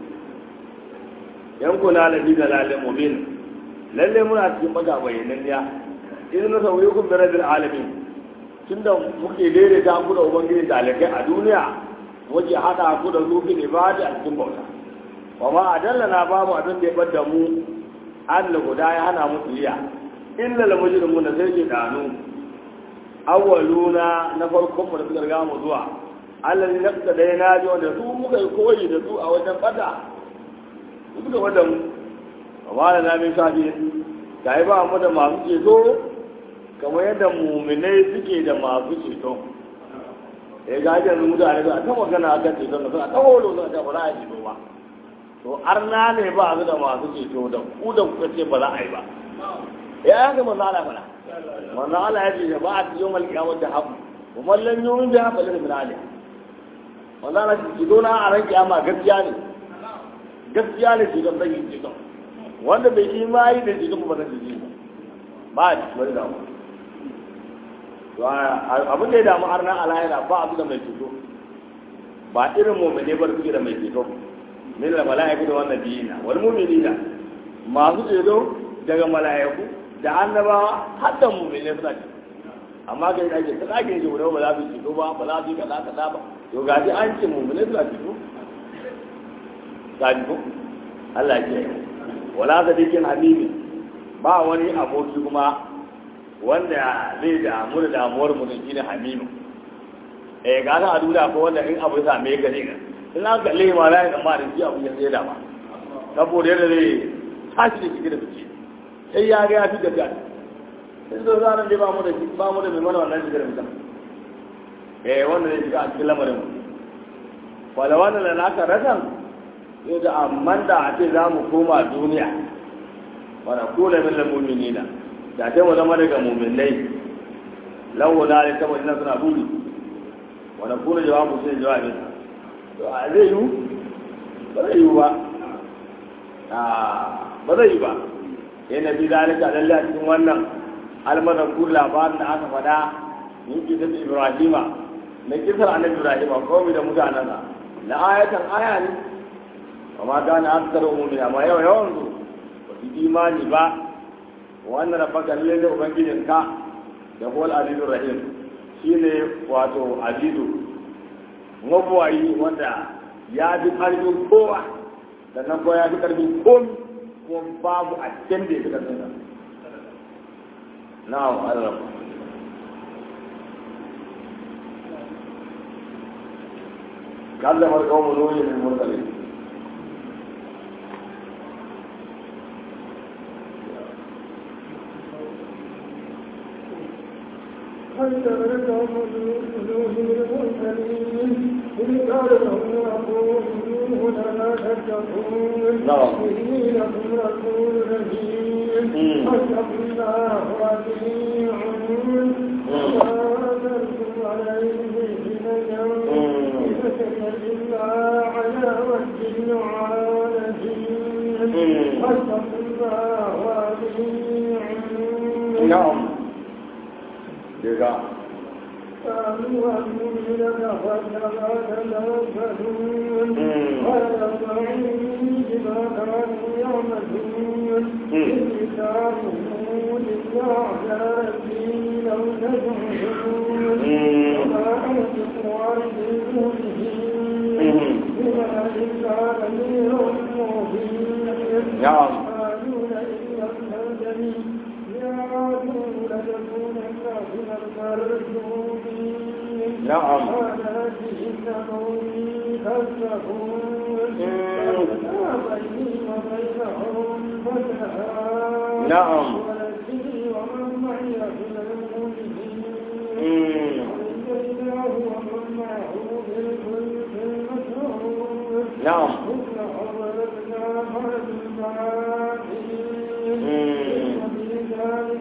[SPEAKER 1] yankuna da bi da lalin mubin lalle muna cikin maga bayanan ya idan na sauye kun bira bil alamin tunda muke daidaita ku da ubangiji dalikai a duniya muke hada ku da zuki ibada a cikin bauta wa ma adallana babu abin da ya bada mu Allah guda ya hana mu tsiya illa la mujrimun da sai ke danu awwaluna na farkon mu da suka riga mu zuwa Allah ne nafsa da na ji wanda su muka yi koyi da su a wajen fada su suka fada mu amma da na min shafi ta yi ba mu da masu ceto kamar yadda muminai suke da masu ceto ya ga ajiyar mutane suna ta magana akan ceton da suna ta holo suna ta ba za a yi ceto ba to arna ne ba su da masu ceto da ku da kuka ce ba za a yi ba ya haka manzo Allah fara manzo Allah ya ce ba a cikin malkiyamar da haku kuma lan yumin da hafa lirin alih manzo Allah ce ceto na a ran kiyama gaskiya ne gaskiya ne ceton zai yi ceton wanda bai imani da ceton ba zai yi ba a cikin wani damu abin da ya damu arna a lahira ba su da mai ceto ba irin mummune ba suke da mai ceto min da mala'iku da wannan biyina wal mu'minina masu ceto daga mala'iku da annabawa har da mu'mine suna ce amma kai da ke ta dake ji ba za su ceto ba ba za su yi kaza kaza ba to ga shi an ce mu'mine suna ceto gani ko Allah ya ce wala sadiqin hamimi ba wani aboki kuma wanda zai damu da damuwar mutum shine hamimu eh ga ta a duniya ko wanda in abu ya same ka ne in an kalle ma la ya amma da shi abu ya sai da ba saboda yadda zai tashi da cikin da fice sai ya ga ya fi gaskiya sai so zaran dai ba mu da ba mu da mai mana wannan shigar mutum eh wanda zai shiga a cikin lamarin wala wannan da naka rasan yau da amman da a ce za mu koma duniya wala kula min al-mu'minina da ta mu zama daga mu'minai lawo da ta mu suna buri wala kula jawabu sai jawabin to a zai yi ba zai yi ba ba zai yi ba ya nabi zalika lalle a cikin wannan almanar kur labarin da aka faɗa yin kisar ibrahima na kisar annabi ibrahima kawai da mutanensa na ayatan aya ne amma gane aka karo umumi amma yau yawan su ba su imani ba wannan rabbaka lalle da ubangijinka da kuwa al-azizur rahim shine wato azizu mabuwayi wanda ya fi ƙarfin kowa sannan kuma ya fi ƙarfin komi kuma babu a cikin da ya fi ƙarfin sa na'am Allah kallamar kawo noyi ne murtale
[SPEAKER 2] فاستغرقهم الجنود المرسلين إذ قال لهم ربهم لا تتقون
[SPEAKER 1] نعم.
[SPEAKER 2] إني لكم رسول رحيم فاتقوا الله وأطيعون وما أرسلتم عليه من يوم إلا على وجه العالمين فاتقوا الله وأطيعون
[SPEAKER 1] na'am daga
[SPEAKER 2] قالوا المؤمن فكما تنفذون ويرضعوني بما كانوا يعملون إنسانهم للأعلى لو تدعون وما أنتم عارفون بما إلا أمير مبين
[SPEAKER 1] نعم.
[SPEAKER 2] قالوا لئن لم تنتهي يا عدو لتكونن من المردودين
[SPEAKER 1] نعم.
[SPEAKER 2] قال إنهم كذبون فأتى بيني وبينهم
[SPEAKER 1] نعم.
[SPEAKER 2] ونجني ومن معي من المؤمنين
[SPEAKER 1] مم.
[SPEAKER 2] ونجيناه ومن معه بالفلك المشهور
[SPEAKER 1] نعم
[SPEAKER 2] ثم أغرقنا بعد الباقين
[SPEAKER 1] مم.
[SPEAKER 2] وفي ذلك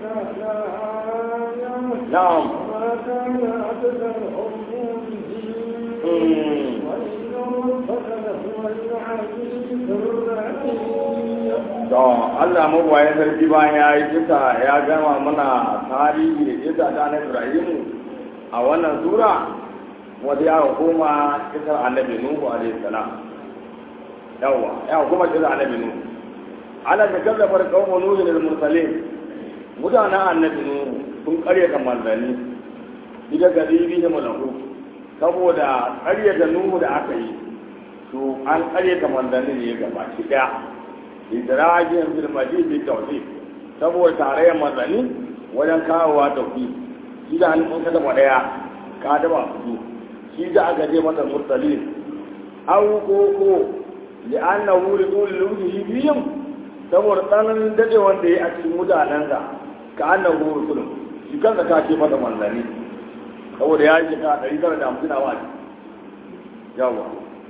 [SPEAKER 2] لآية
[SPEAKER 1] نعم
[SPEAKER 2] وما كان أكثرهم مؤمنين
[SPEAKER 1] مم.
[SPEAKER 2] وإن ربك لهو العزيز الرحيم
[SPEAKER 1] to Allah mabuwayen sarki bayan ya yi kisa ya gama mana tarihi da kisa ta na Ibrahimu a wannan sura wanda ya koma kisar annabi Nuhu alaihi salam yawa ya kuma kisar annabi Nuhu ala da kallabar qaumu Nuhu lil mursalin mutanen annabi Nuhu sun karyata manzanni diga garibi da malahu saboda karyata Nuhu da aka yi to an karyata manzanni ne gaba ki daya idrajin fil majid bi tawhid saboda tarayyar manzanni wajen kawowa tauhid shi da hannun ka taba daya ka taba su shi da aka je masa mursalin aw ko ko li annahu li ulul bihim saboda tsananin dade wanda ya a cikin mutanensa ka annahu rusul shi kanka ka ce masa manzanni saboda ya yi ka 950 a wani yawa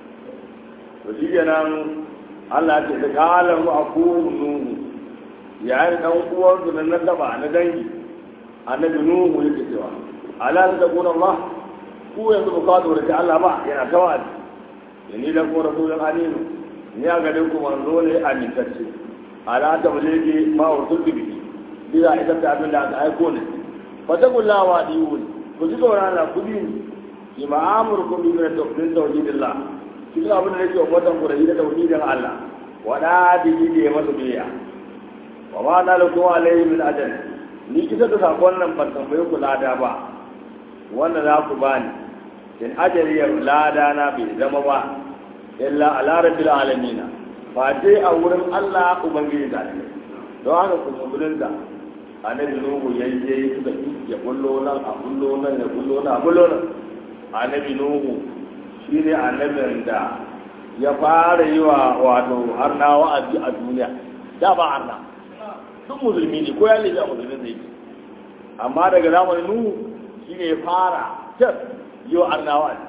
[SPEAKER 1] to shi kenan Allah ce da kalan a nuhu yayin dan uwansu na nasaba na dangi annabi nuhu yake cewa ala ta kuna Allah ku yanzu ba ka da Allah ba yana tawadi yani da ko rasulun aminu ni ga dai ku manzo ne amintacce ala ta bulege ma ursul bihi bila ita ta abin da aka aiko ne fatakullah wa diwul ku ji tsoron Allah ku bi ni ma amurkum bi tawhidillah cikin abin da nake ummatan ku da yi da tauhidin Allah wada da yi da masa biya wa ma na lakum alayhi min ajal ni kisa da sakon nan ban tambaye ku lada ba wanda za ku bani in ajali ya lada na bai zama ba illa ala rabbil alamin fa dai a wurin Allah ubangiji da ne don haka ku musulunta annabi nuhu yayi yayi suka ya bullo nan a bullo nan ya bullo nan a bullo nan annabi nuhu shi ne annabin da ya fara yi wa wato harna wa'azi a duniya da ba harna duk musulmi ne ko ya lebe a musulmin zai yi amma daga zamanin nuhu shi ne ya fara can yi wa harna wa'azi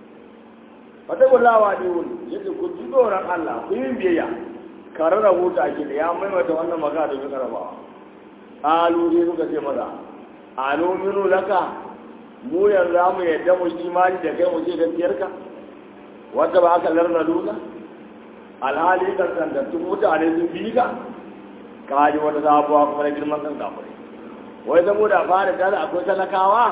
[SPEAKER 1] wata gullawa ne wuni yadda ku ji tsoron allah ku yi biyayya kare rahoto ake da ya maimaita wannan magana domin karabawa alu ne suka ce maza alu minu laka mu yanzu za mu yadda mu imani da kai mu ce gaskiyarka wanda ba aka larna duka alhali kan sandattun mutane sun bi ka ka ji wata sabuwa kuma na girman kan kafirai wai zamo da fara tare akwai talakawa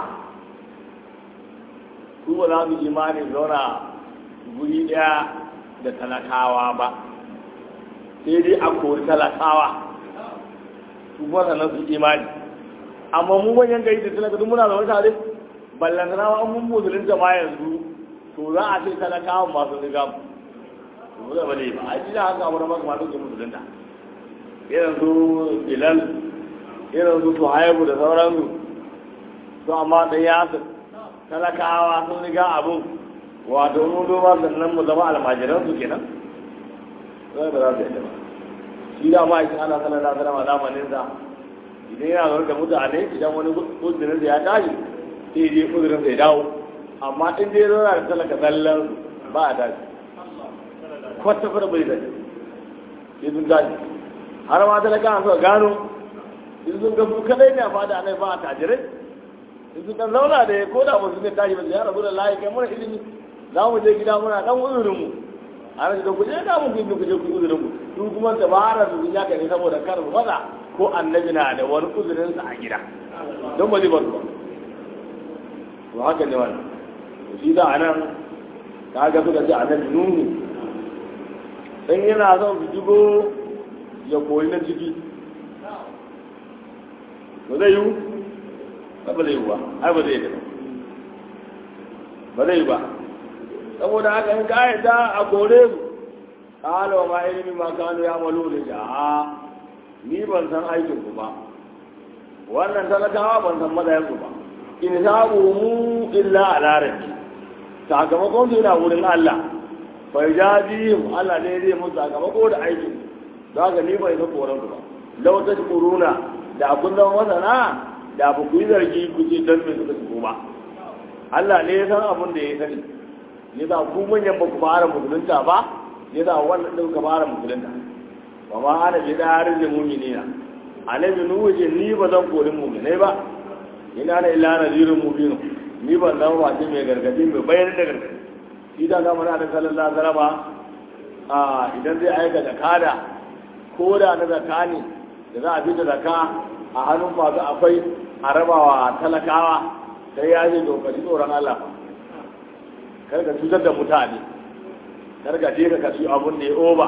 [SPEAKER 1] su ba za su imani zauna guri ɗaya da talakawa ba sai dai a kori talakawa su kuma sannan su imani amma mu manyan gari da talaka duk muna zaune tare ballantana ma an mun musulunta ma yanzu to za a ce talakawan masu riga mu da bane ba a ji da haka wani masu masu ke musulunta irin su bilal irin su suhaibu da sauransu su amma da yasir talakawa sun riga abin wato mun doma sannan mu zama almajiran su kenan zai ba za su yadda ba shi da ma ikin ana sanar da sanar zamanin sa idan yana zaune da mutane idan wani kudurin ya tashi sai je kudurin sai dawo amma in dai zauna da talaka zallan ba a tashi kwata fara bai zai sai sun tashi har ma talaka an suka gano in sun ga su kadai ne a fada nai ba a tajirai in sun kan zauna da ya ko da ba su ne tashi ba su ya rabu da layi kai muna ilimi za mu je gida muna dan uzurinmu a rashin da kuje da mun gindi kuje ku uzurinmu su kuma dabara su ya kai saboda kar mu faɗa ko annabi na da wani uzurinsa a gida don ba zai bar ba to haka ne wannan shi da anan kaga suka ce annabi nuhu in yana son su jigo ya koyi na ciki ba zai yiwu ba ba zai yiwu ba ai ba zai yi ba zai yi ba saboda haka in ka yadda a kore su kala wa ma ilimi ma kanu ya malo da jaha ni ban san aikin ku ba wannan talakawa ban san madayan ku ba in sabu mu illa ala rabbi sakamakon su yana wurin Allah fa yajibihim Allah ne zai musu sakamako da aikin za ka ni bai ga koran ku ba lau ta kuruna da kun zama masana da ba ku yi zargi ku ce don me suka shigo ba Allah ne ya san abin da ya sani ya za ku manyan ba ku fara musulunta ba ya za wannan ɗin ka fara musulunta ba ma ana bi ɗarin da muminina annabi nuhu ce ni ba zan kori muminai ba ina da illa nazirin mubinu ni ban zama wace mai gargadi mai bayan da gargadi shi da zama na da sallallahu alaihi wasallam a idan zai aika zakada ko da na zakani da za a fi da zaka a hannun masu akwai a rabawa talakawa sai ya ce dokari tsoron Allah kar ka cutar da mutane kar ka je ka kasu abun da ya oba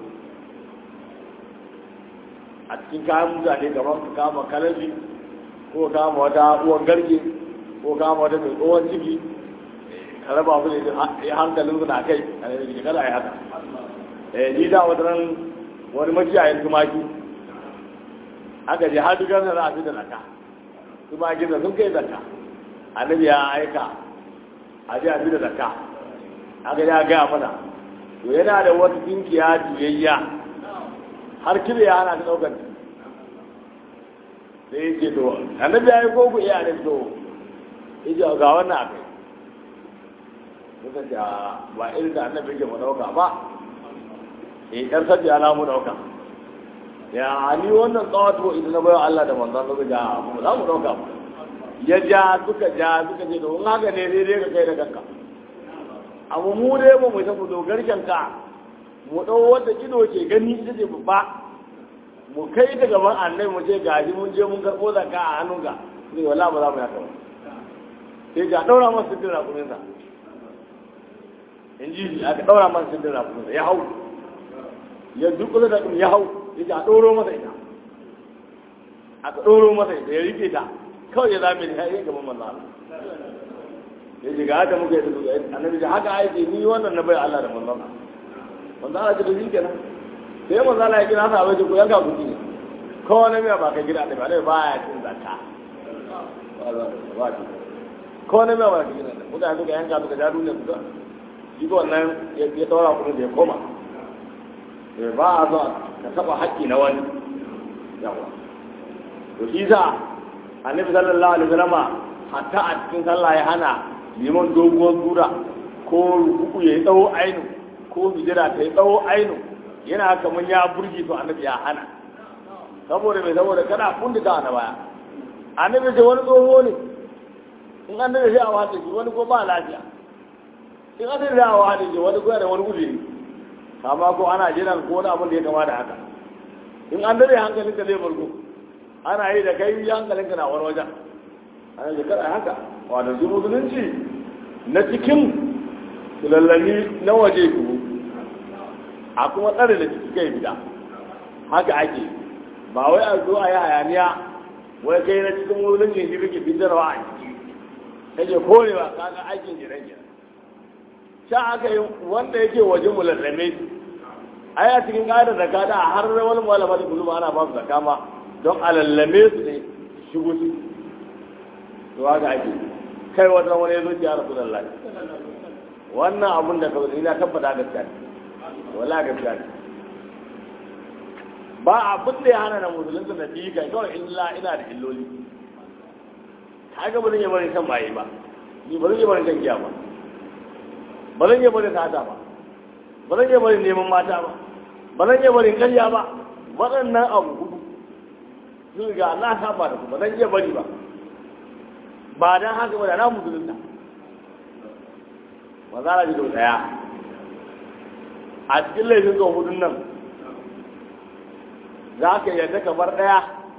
[SPEAKER 1] a cikin kayan mutane kamar ka kama kalabi ko kama wata uwan garke ko kama wata mai tsohon ciki ka raba su ne hankalin su na kai a ne kada a yi haka eh ni da wata ran wani makiyayin tumaki aka je har dukkan za a fi da zaka tumaki da sun kai zaka annabi ya aika a je a fi da zaka aka ya gaya mana to yana da wata tinkiya juyayya har kire ya hana ta daukar sai ya ce to annabi ya yi ko ku iya ne to ya ce ga wannan a kai suka ce ba irin da annabi ke mu dauka ba eh dan sabbi ana mu dauka ya ni wannan tsawato idan na bayo Allah da manzon suka ja mu za mu dauka ba ya ja suka ja suka ce to in haka ne dai dai ka kai da kanka abu mu dai ba mu san mu dogarken ka mu dau wanda ido ke gani ita ce babba mu kai ta gaban annabi mu ce gaji mun je mun karbo zakka a hannunka sai wallahi ba za mu yaka ba sai ga daura masa sirrin rakuminsa in ji shi aka daura masa sirrin rakuminsa ya hau ya dukkan da ya hau ya ce a ɗoro masa ita aka ɗoro masa ita ya rike ta kawai ya zame da ya gaban manzo Allah ya ce ga haka muka yi da annabi da haka aiki ni wannan na bai Allah da manzo Allah manzo Allah ce da shi kenan sai manzo Allah ya kira sa bai ce ko yanka kuɗi ne ko na miya ba ka gida da ba dai ba ya cin zakka ba shi ko na miya ba ka gida da mutane suka yanka suka ja duniya suka shi ko wannan ya ɗora kuɗin da ya koma ba a zo ka taba haƙƙi na wani yawa to shi za annabi sallallahu alaihi wasallama hatta a cikin sallah ya hana liman doguwar sura ko ruku ya yi tsawo ainu ko hijira ta yi tsawo ainu yana kamar ya burge to annabi ya hana saboda mai saboda kana kundita na baya annabi ce wani tsoho ne in annabi sai a wata shi wani ko ba lafiya in annabi sai a wata shi wani ko da wani uzuri kama ko ana jiran ko wani abin da ya kama da haka in an dare hankalin ka zai burgo ana yi da kai hankalin ka na wani wajen ana yi kada haka wadda su musulunci na cikin lallami na waje ku a kuma tsare da ciki kai bida haka ake ba wai a zo a yi hayaniya wai kai na cikin musulunci shi kake fitarwa a ciki kake korewa kaga aikin jiran jiran sha aka yi wanda yake waje mu lallame shi ai a cikin ƙa'idar zaka da har wani malama da kullum ana ba su zaka ma don a lallame su ne shigo su to haka ake kai wata wani ya zo ya rasu da Allah wannan abun da kawai ina tabbata gaskiya ne wala gaskiya ne ba abin da ya hana na musulunta na biyu kai kawai illa ina da illoli kaga ba zan yi barin shan maye ba ni ba zan yi barin shan giya ba ba zan iya bari sata ba ba zan iya bari neman mata ba ba zan iya bari karya ba waɗannan abu hudu sun riga na saba da su ba zan iya bari ba ba dan haka ba da na musulunta ba za a ji da ɗaya a cikin laifin ga hudun nan za ka yadda kamar ɗaya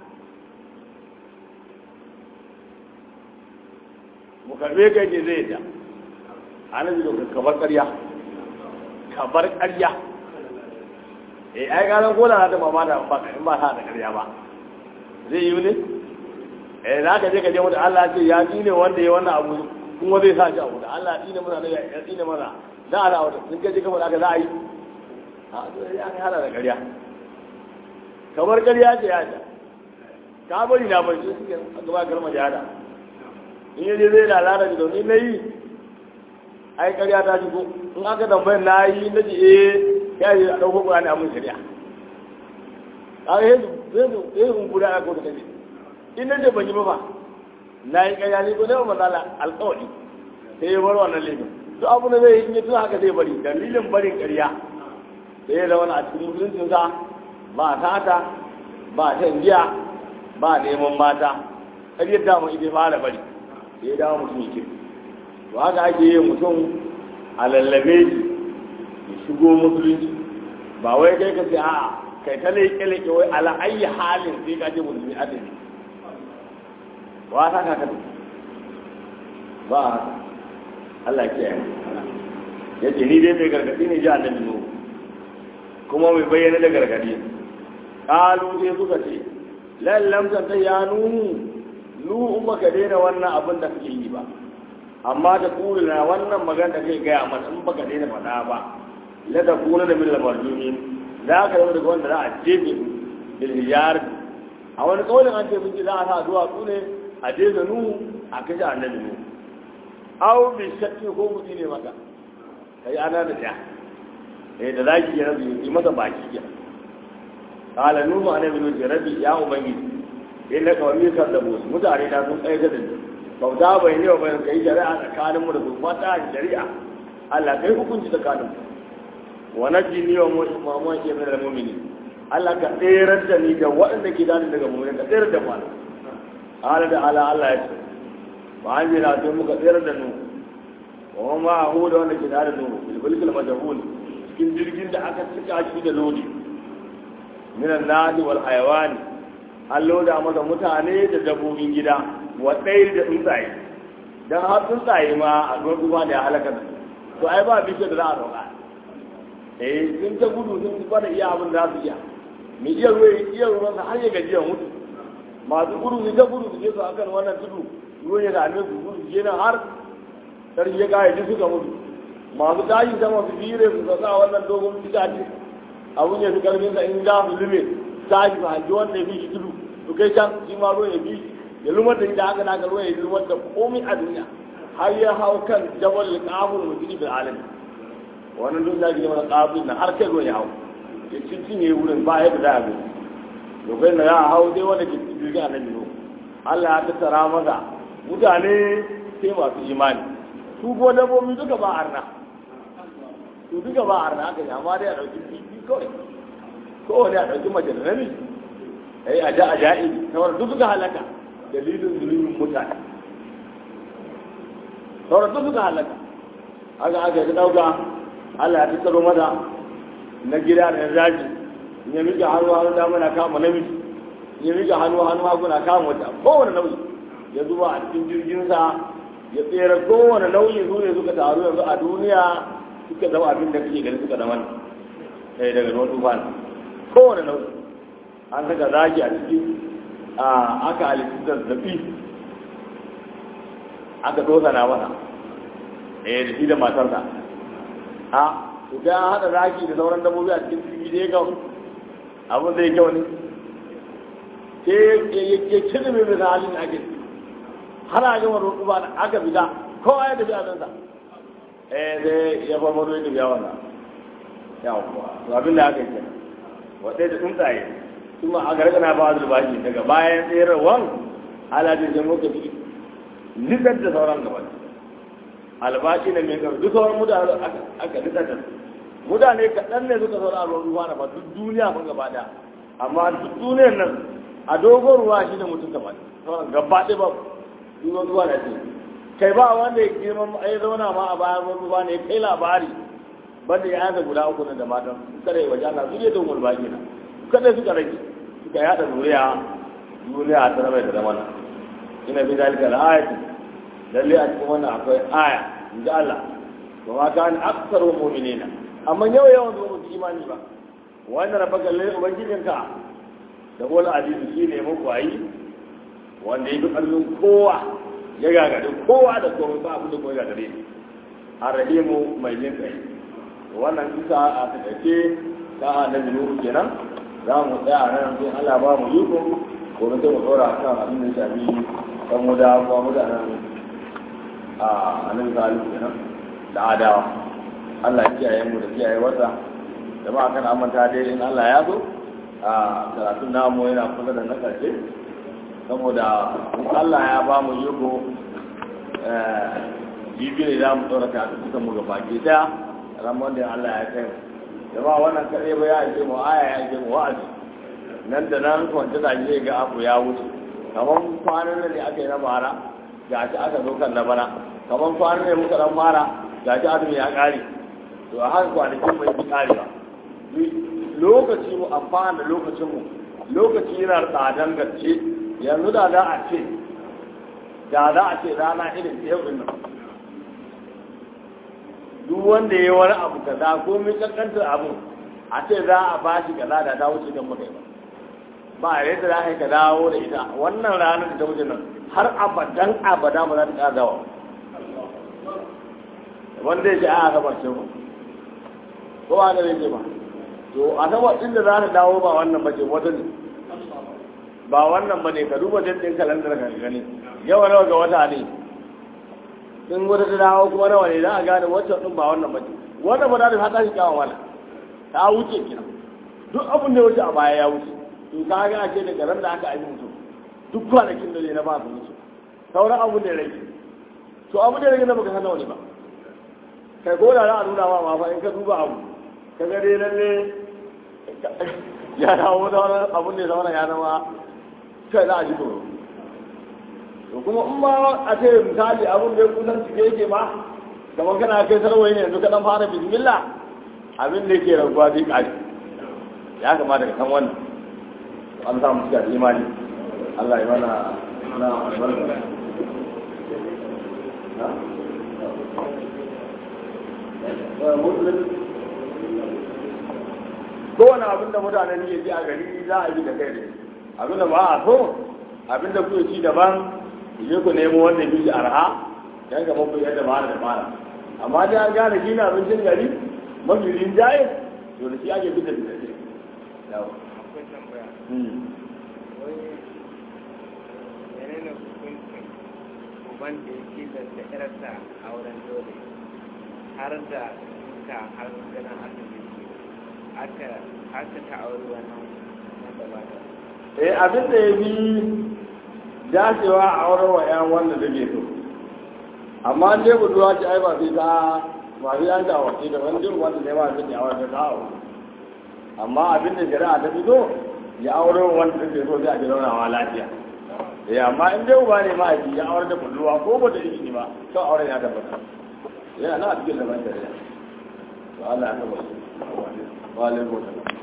[SPEAKER 1] mu karbe kai ne zai yadda annabi da kabar ƙarya kabar ƙarya eh ai ga ko da ta mama da ba in ba ta da ƙarya ba zai yi ne eh za ka je ka je mu da Allah ce ya tsine wanda ya wannan abu kuma zai sa shi abu da Allah tsine mana da ya tsine mana za a rawa sun ka je kamar aka za a yi a to ya hada da ƙarya kamar ƙarya ce ya ta ka bari na bari shi ke gaba kalmar jihada in yaje zai lalata da domin na yi ai ƙarya ta shigo in aka tambayar na yi na ji eh ya yi a ɗauko ƙurani a mun shari'a a yanzu yanzu yanzu guda ya ko da kaje in na ce ban yi ba fa na yi ƙarya ne ko ne ba mazala alƙawari sai ya bar wannan laifin duk abu da zai yi in ya tuna haka zai bari dalilin barin ƙarya sai ya zama a cikin musuluncinsa ba tata ba shan giya ba neman mata ƙaryar dama ita fara bari sai ya dawo mutum yake to haka ake yin mutum a lallabe shi ya shigo musulunci ba wai kai ka ce a'a kai ta leƙe leƙe wai ala ayi halin sai ka je musulmi adali ba ta ka kada ba Allah ke yi ya ce ni dai mai gargaɗi ne ji annabi nuhu kuma mai bayyana da gargaɗi ƙalu sai suka ce lallam ta ya nuhu nuhu in baka daina wannan abin da kake yi ba amma ta kuri na wannan magana da kai gaya mana in baka daina faɗa ba la ta kula da millal marjumin za ka zama daga wanda za a jefe bil hijar a wani kaulin an ce mun ji za a sa duwatsu ne a jefe nuhu a kashe annabi nuhu aw bi shakki ko mutu ne maka kai ana da ja eh da zaki ya rabi yi masa baki ya qala nuhu annabi nuhu rabbi ya ubangiji inna kawami kadzabu mutane na sun kai da ni bauta bai ne ba kai shari'a tsakaninmu da su fata shari'a Allah kai hukunci tsakaninmu wa najini wa mu'minu ke min al-mu'minin Allah ka tsere da ni da waɗanda ke dani daga mu'minin ka tsere da mu Allah da ala Allah ya ce wa an jira sai muka tsere da nu wa ma hu da wanda ke dani da nu bil bulkil majhul cikin jirgin da aka cika shi da lodi min an-nadi wal hayawani an loda masa mutane da dabbobin gida wa ɗaya da tsuntsaye don har tsuntsaye ma a ruwan ruwa da ya halaka da to ai ba bishiyar da za a roƙa eh sun ta gudu sun fi da iya abin da za su iya mai iya ruwa iya ruwan har ya gajiya mutu masu gudu su ta gudu su je su akan wannan tudu ruwan ya dame su gudu su je nan har sarki ya kaya ji suka mutu masu tashi sama su fire su sa wannan dogon fitace abun ya fi karfin sa in za su lume tashi su hanji wanda ya fi shi tudu su kai can shi ma ruwan ya fi shi ya lumar da ita haka naka ruwan ya lumar da komai a duniya har ya hau kan jabal kafin mutum bil alam wannan duk da ke mana kafin na har kai ruwan ya hau ya cincin ya yi wurin ba yadda za a bi lokacin da za a hau dai wanda ke cikin jirgin annabi no Allah ya tattara masa mutane sai masu imani su ko dabbobi duka ba arna su duka ba arna aka yi amma dai a ɗauki kifi kawai kowane a ɗauki mace da namiji ai a ja a ja'i sauran duk suka halaka dalilin zulumin mutane sauran duk suka halaka haka aka yi ɗauka Allah ya tattaro mata na gida da na daji in ya miƙa hannu hannu dama na kama namiji in ya miƙa hannu hannu hagu na kama wata kowane nauyi ya zuba a cikin jirginsa ya tsere kowane nauyi su ne suka taru yanzu a duniya suka zama abin da kake gani suka zama ne daga ruwan tufan kowane nauyi an saka zaki a ciki a aka halittu zazzafi aka dosa na masa eh da shi da matarsa a idan an haɗa zaki da sauran dabbobi a cikin jirgi da ya ga abin zai kyau ne ke ya cire mai bisa halin da ake har a gama roƙo ba aka fita kowa ya tafi abinsa eh sai ya farfado ya tafi yawon nan yawon to abin da aka yi kenan wadai da tsuntsaye kuma a gargana ba su bashi daga bayan tserawan alajin jan muka fi nitsar da sauran gaba albashi na mai karfi duk sauran mutane aka nitsar da mutane kaɗan ne suka sauran a ruwan ruwa na ba duk duniya mun gaba ɗaya amma duk duniyar nan a dogon ruwa shi ne mutum gaba sauran gaba ɗaya ba ruwan ruwa da ce kai ba wanda ya girman ya zauna ma a bayan ruwan ruwa ne kai labari banda ya yaza guda uku da matan kada ya waje Allah su je don mulbaki na kada suka rage suka yada zuriya duniya ta zama da zamana ina fi dalika al-ayati lalle a cikin wannan akwai aya inda Allah wa ma kan aktsaru mu'minina amma yau yawan zuwa su imani ba wannan rabaka lalle ubangijinka da wal azizu shine muku ayi wanda ya duk allon kowa ya gagare kowa da kowa ba abin da kowa gagare arrahimu mai jin kai wannan kisa a takaice ta annabi nuhu kenan za mu tsaya nan sai Allah ba mu yiko ko mu mu tsora kan abin da shafi kan mu da kuma mu da nan a annabi salihu kenan da adawa Allah ya kiyaye mu da kiyaye wata da ba kan amanta dai in Allah ya zo a karatun namu yana kusa da na ƙarshe saboda in Allah ya ba mu yugo jibi ne za mu tsora karatun kusa mu gaba ke daya ramon da Allah ya kai jama wannan kaɗai ba ya ake mu aya ya ake mu wa'azi nan da nan kwanta da je ga abu ya wuce kamar kwanan da ne aka yi na bara ga shi aka zo kan na bana kamar kwanan ne muka dan fara ga shi azumi ya ƙare to a haka kwanakin mai fi ƙarewa lokaci mu amfana da lokacin mu lokaci yana tsadan gaske yanzu da za a ce da za a ce rana irin ta yau din nan duk wanda ya yi wani abu kaza ko mai kankantar abu a ce za a ba shi kaza da ta wuce don mutai ba ba a yadda za ka dawo da ita wannan ranar da ta wuce nan har abadan abada ba za ta ƙara dawa wanda ya ce a asabar ce ba ko ba da ya ce ba to asabar ɗin da za ta dawo ba wannan ba ce wata ne ba wannan ba ne ka duba jirgin kalandar ka gani yawa nawa ga wata ne in wata ta dawo kuma nawa ne za a gane wancan ɗin ba wannan ba ce wannan ba za ta fata shi kyawun wala ta wuce kina duk abin da ya wuce a baya ya wuce to ka ga ake daga ran da aka aji mutum duk kwanakin da ne na ba su wuce sauran abin da ya rage to abin da ya rage na baka san nawa ne ba kai ko da za a nuna ma ma fa in ka duba abu ka ga dai lalle ya dawo da wani abin da ya zama ya zama kai za a ji tsoro to kuma in ma a ce misali abin da ya kusan cike yake ma kamar kana kai sarwai ne yanzu ka dan fara bismillah abin da yake raguwa zai kare ya kamata ka san wannan an samu cika da imani Allah ya mana na albarka kowane abin da mutane ne ji a gari za a yi da kai ne abin da ba a so abin da kuke ci daban je ku nemo wanda bi arha dan ga mafi yadda ba da fara amma dai an gane shi na abincin gari mafi rinjaye to da shi ake fita da shi yawa
[SPEAKER 2] akwai tambaya wai menene hukuncin uban da ya tilasta yarsa a wurin dole har da duka har ganin asibiti aka aka ta auri wannan wanda ba ta
[SPEAKER 1] eh abin da ya bi dacewa a auren wa yan wanda da ke so amma an dai budurwa ce ai ba sai ta ba sai an ta wace da wani jin wanda ne ba sai ta aure ta aure amma abin da shari'a ta fito ya aure wa wanda take so sai a ji raunawa lafiya eh amma in dai uba ne ma ya aure da budurwa ko ba da izini ba to auren ya tabbata yana na cikin zaman shari'a to Allah ya tabbata wa alaikum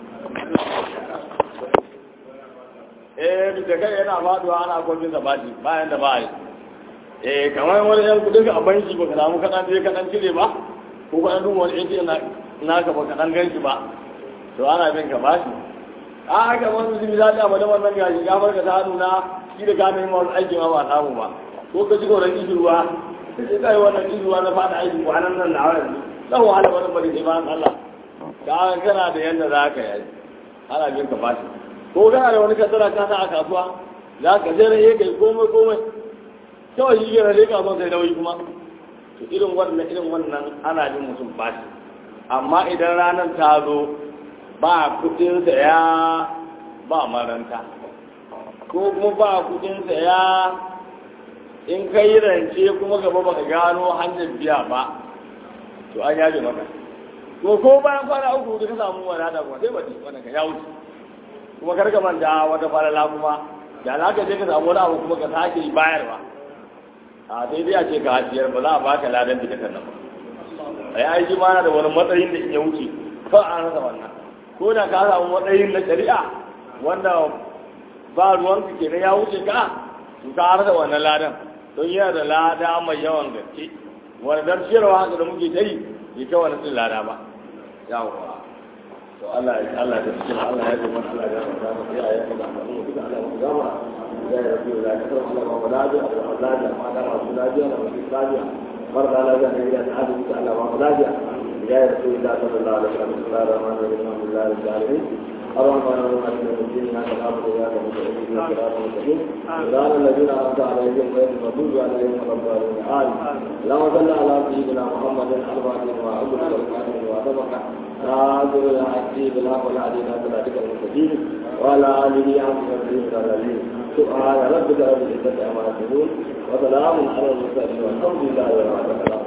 [SPEAKER 1] eh da kai yana faduwa ana kwafin sa baji bayan da ba yi eh kamar wani yan kudin ka a banki baka samu kaɗan je kaɗan cire ba ko kaɗan duba wani ATM na naka baka ɗan gan shi ba to ana bin ka bashi a haka wani zubi za ta bada wannan gashi ya farka ta hannu na shi da gane yin wani aiki ma ba samu ba ko ka ji koran kishirwa ka ce kai wannan kishirwa na fada aiki kwanan nan na wani zan wahala wani bari sai bayan Allah ka kana da yadda za ka yi ana bin ka bashi ko kana da wani kasara ka sa a kasuwa za ka je rai kai komai komai kawai shi ke rage kasuwa sai nauyi kuma to irin wannan irin wannan ana jin mutum bashi amma idan ranar ta zo ba kudin saya ba maranta ko kuma ba kudin saya in ka yi rance kuma gaba baka gano hanyar biya ba to an yaje maka ko ko bayan kwana uku da ka samu wadata kuma sai bace wannan ka ya wuce kuma kar ka manta wata falala kuma da za ka je ka samu wani abu kuma ka sake bayarwa a sai dai a ce ka hajiyar ba za a baka ladan da kan nan ba ai ai shi ma na da wani matsayin da in ya wuce ba a rasa wannan ko da ka samu matsayin na shari'a wanda ba ruwan ka kenan ya wuce ka to ka rasa wannan ladan don yana da lada mai yawan gaske wani dan ciyarwa haka da muke ta yi bai kai wani cin lada ba yawwa to Allah ya Allah ya cikin Allah ya kuma Allah ya kuma da ya ya kuma da mu duka Allah ya gama ya ya rabbi la ta kuma Allah ma da da Allah da ma da masu lafiya da masu lafiya barka Allah ya ne ya ta duka Allah ma lafiya ya ya rabbi la sallallahu alaihi wa sallam rahman rahim alhamdulillah rabbil alamin اللهم انا نسالك من ديننا كتابك وياك مستقيم صراط مستقيم صراط الذين انعمت عليهم غير المغضوب عليهم ولا الضالين امين اللهم صل على سيدنا محمد الفاتح وعبد الكريم وعبد ناظر الحق بالحق والعدل صراطك المستقيم وعلى آله حق تقديم العظيم سبحان ربك رب العزة عما يصفون وسلام على المرسلين والحمد لله رب العالمين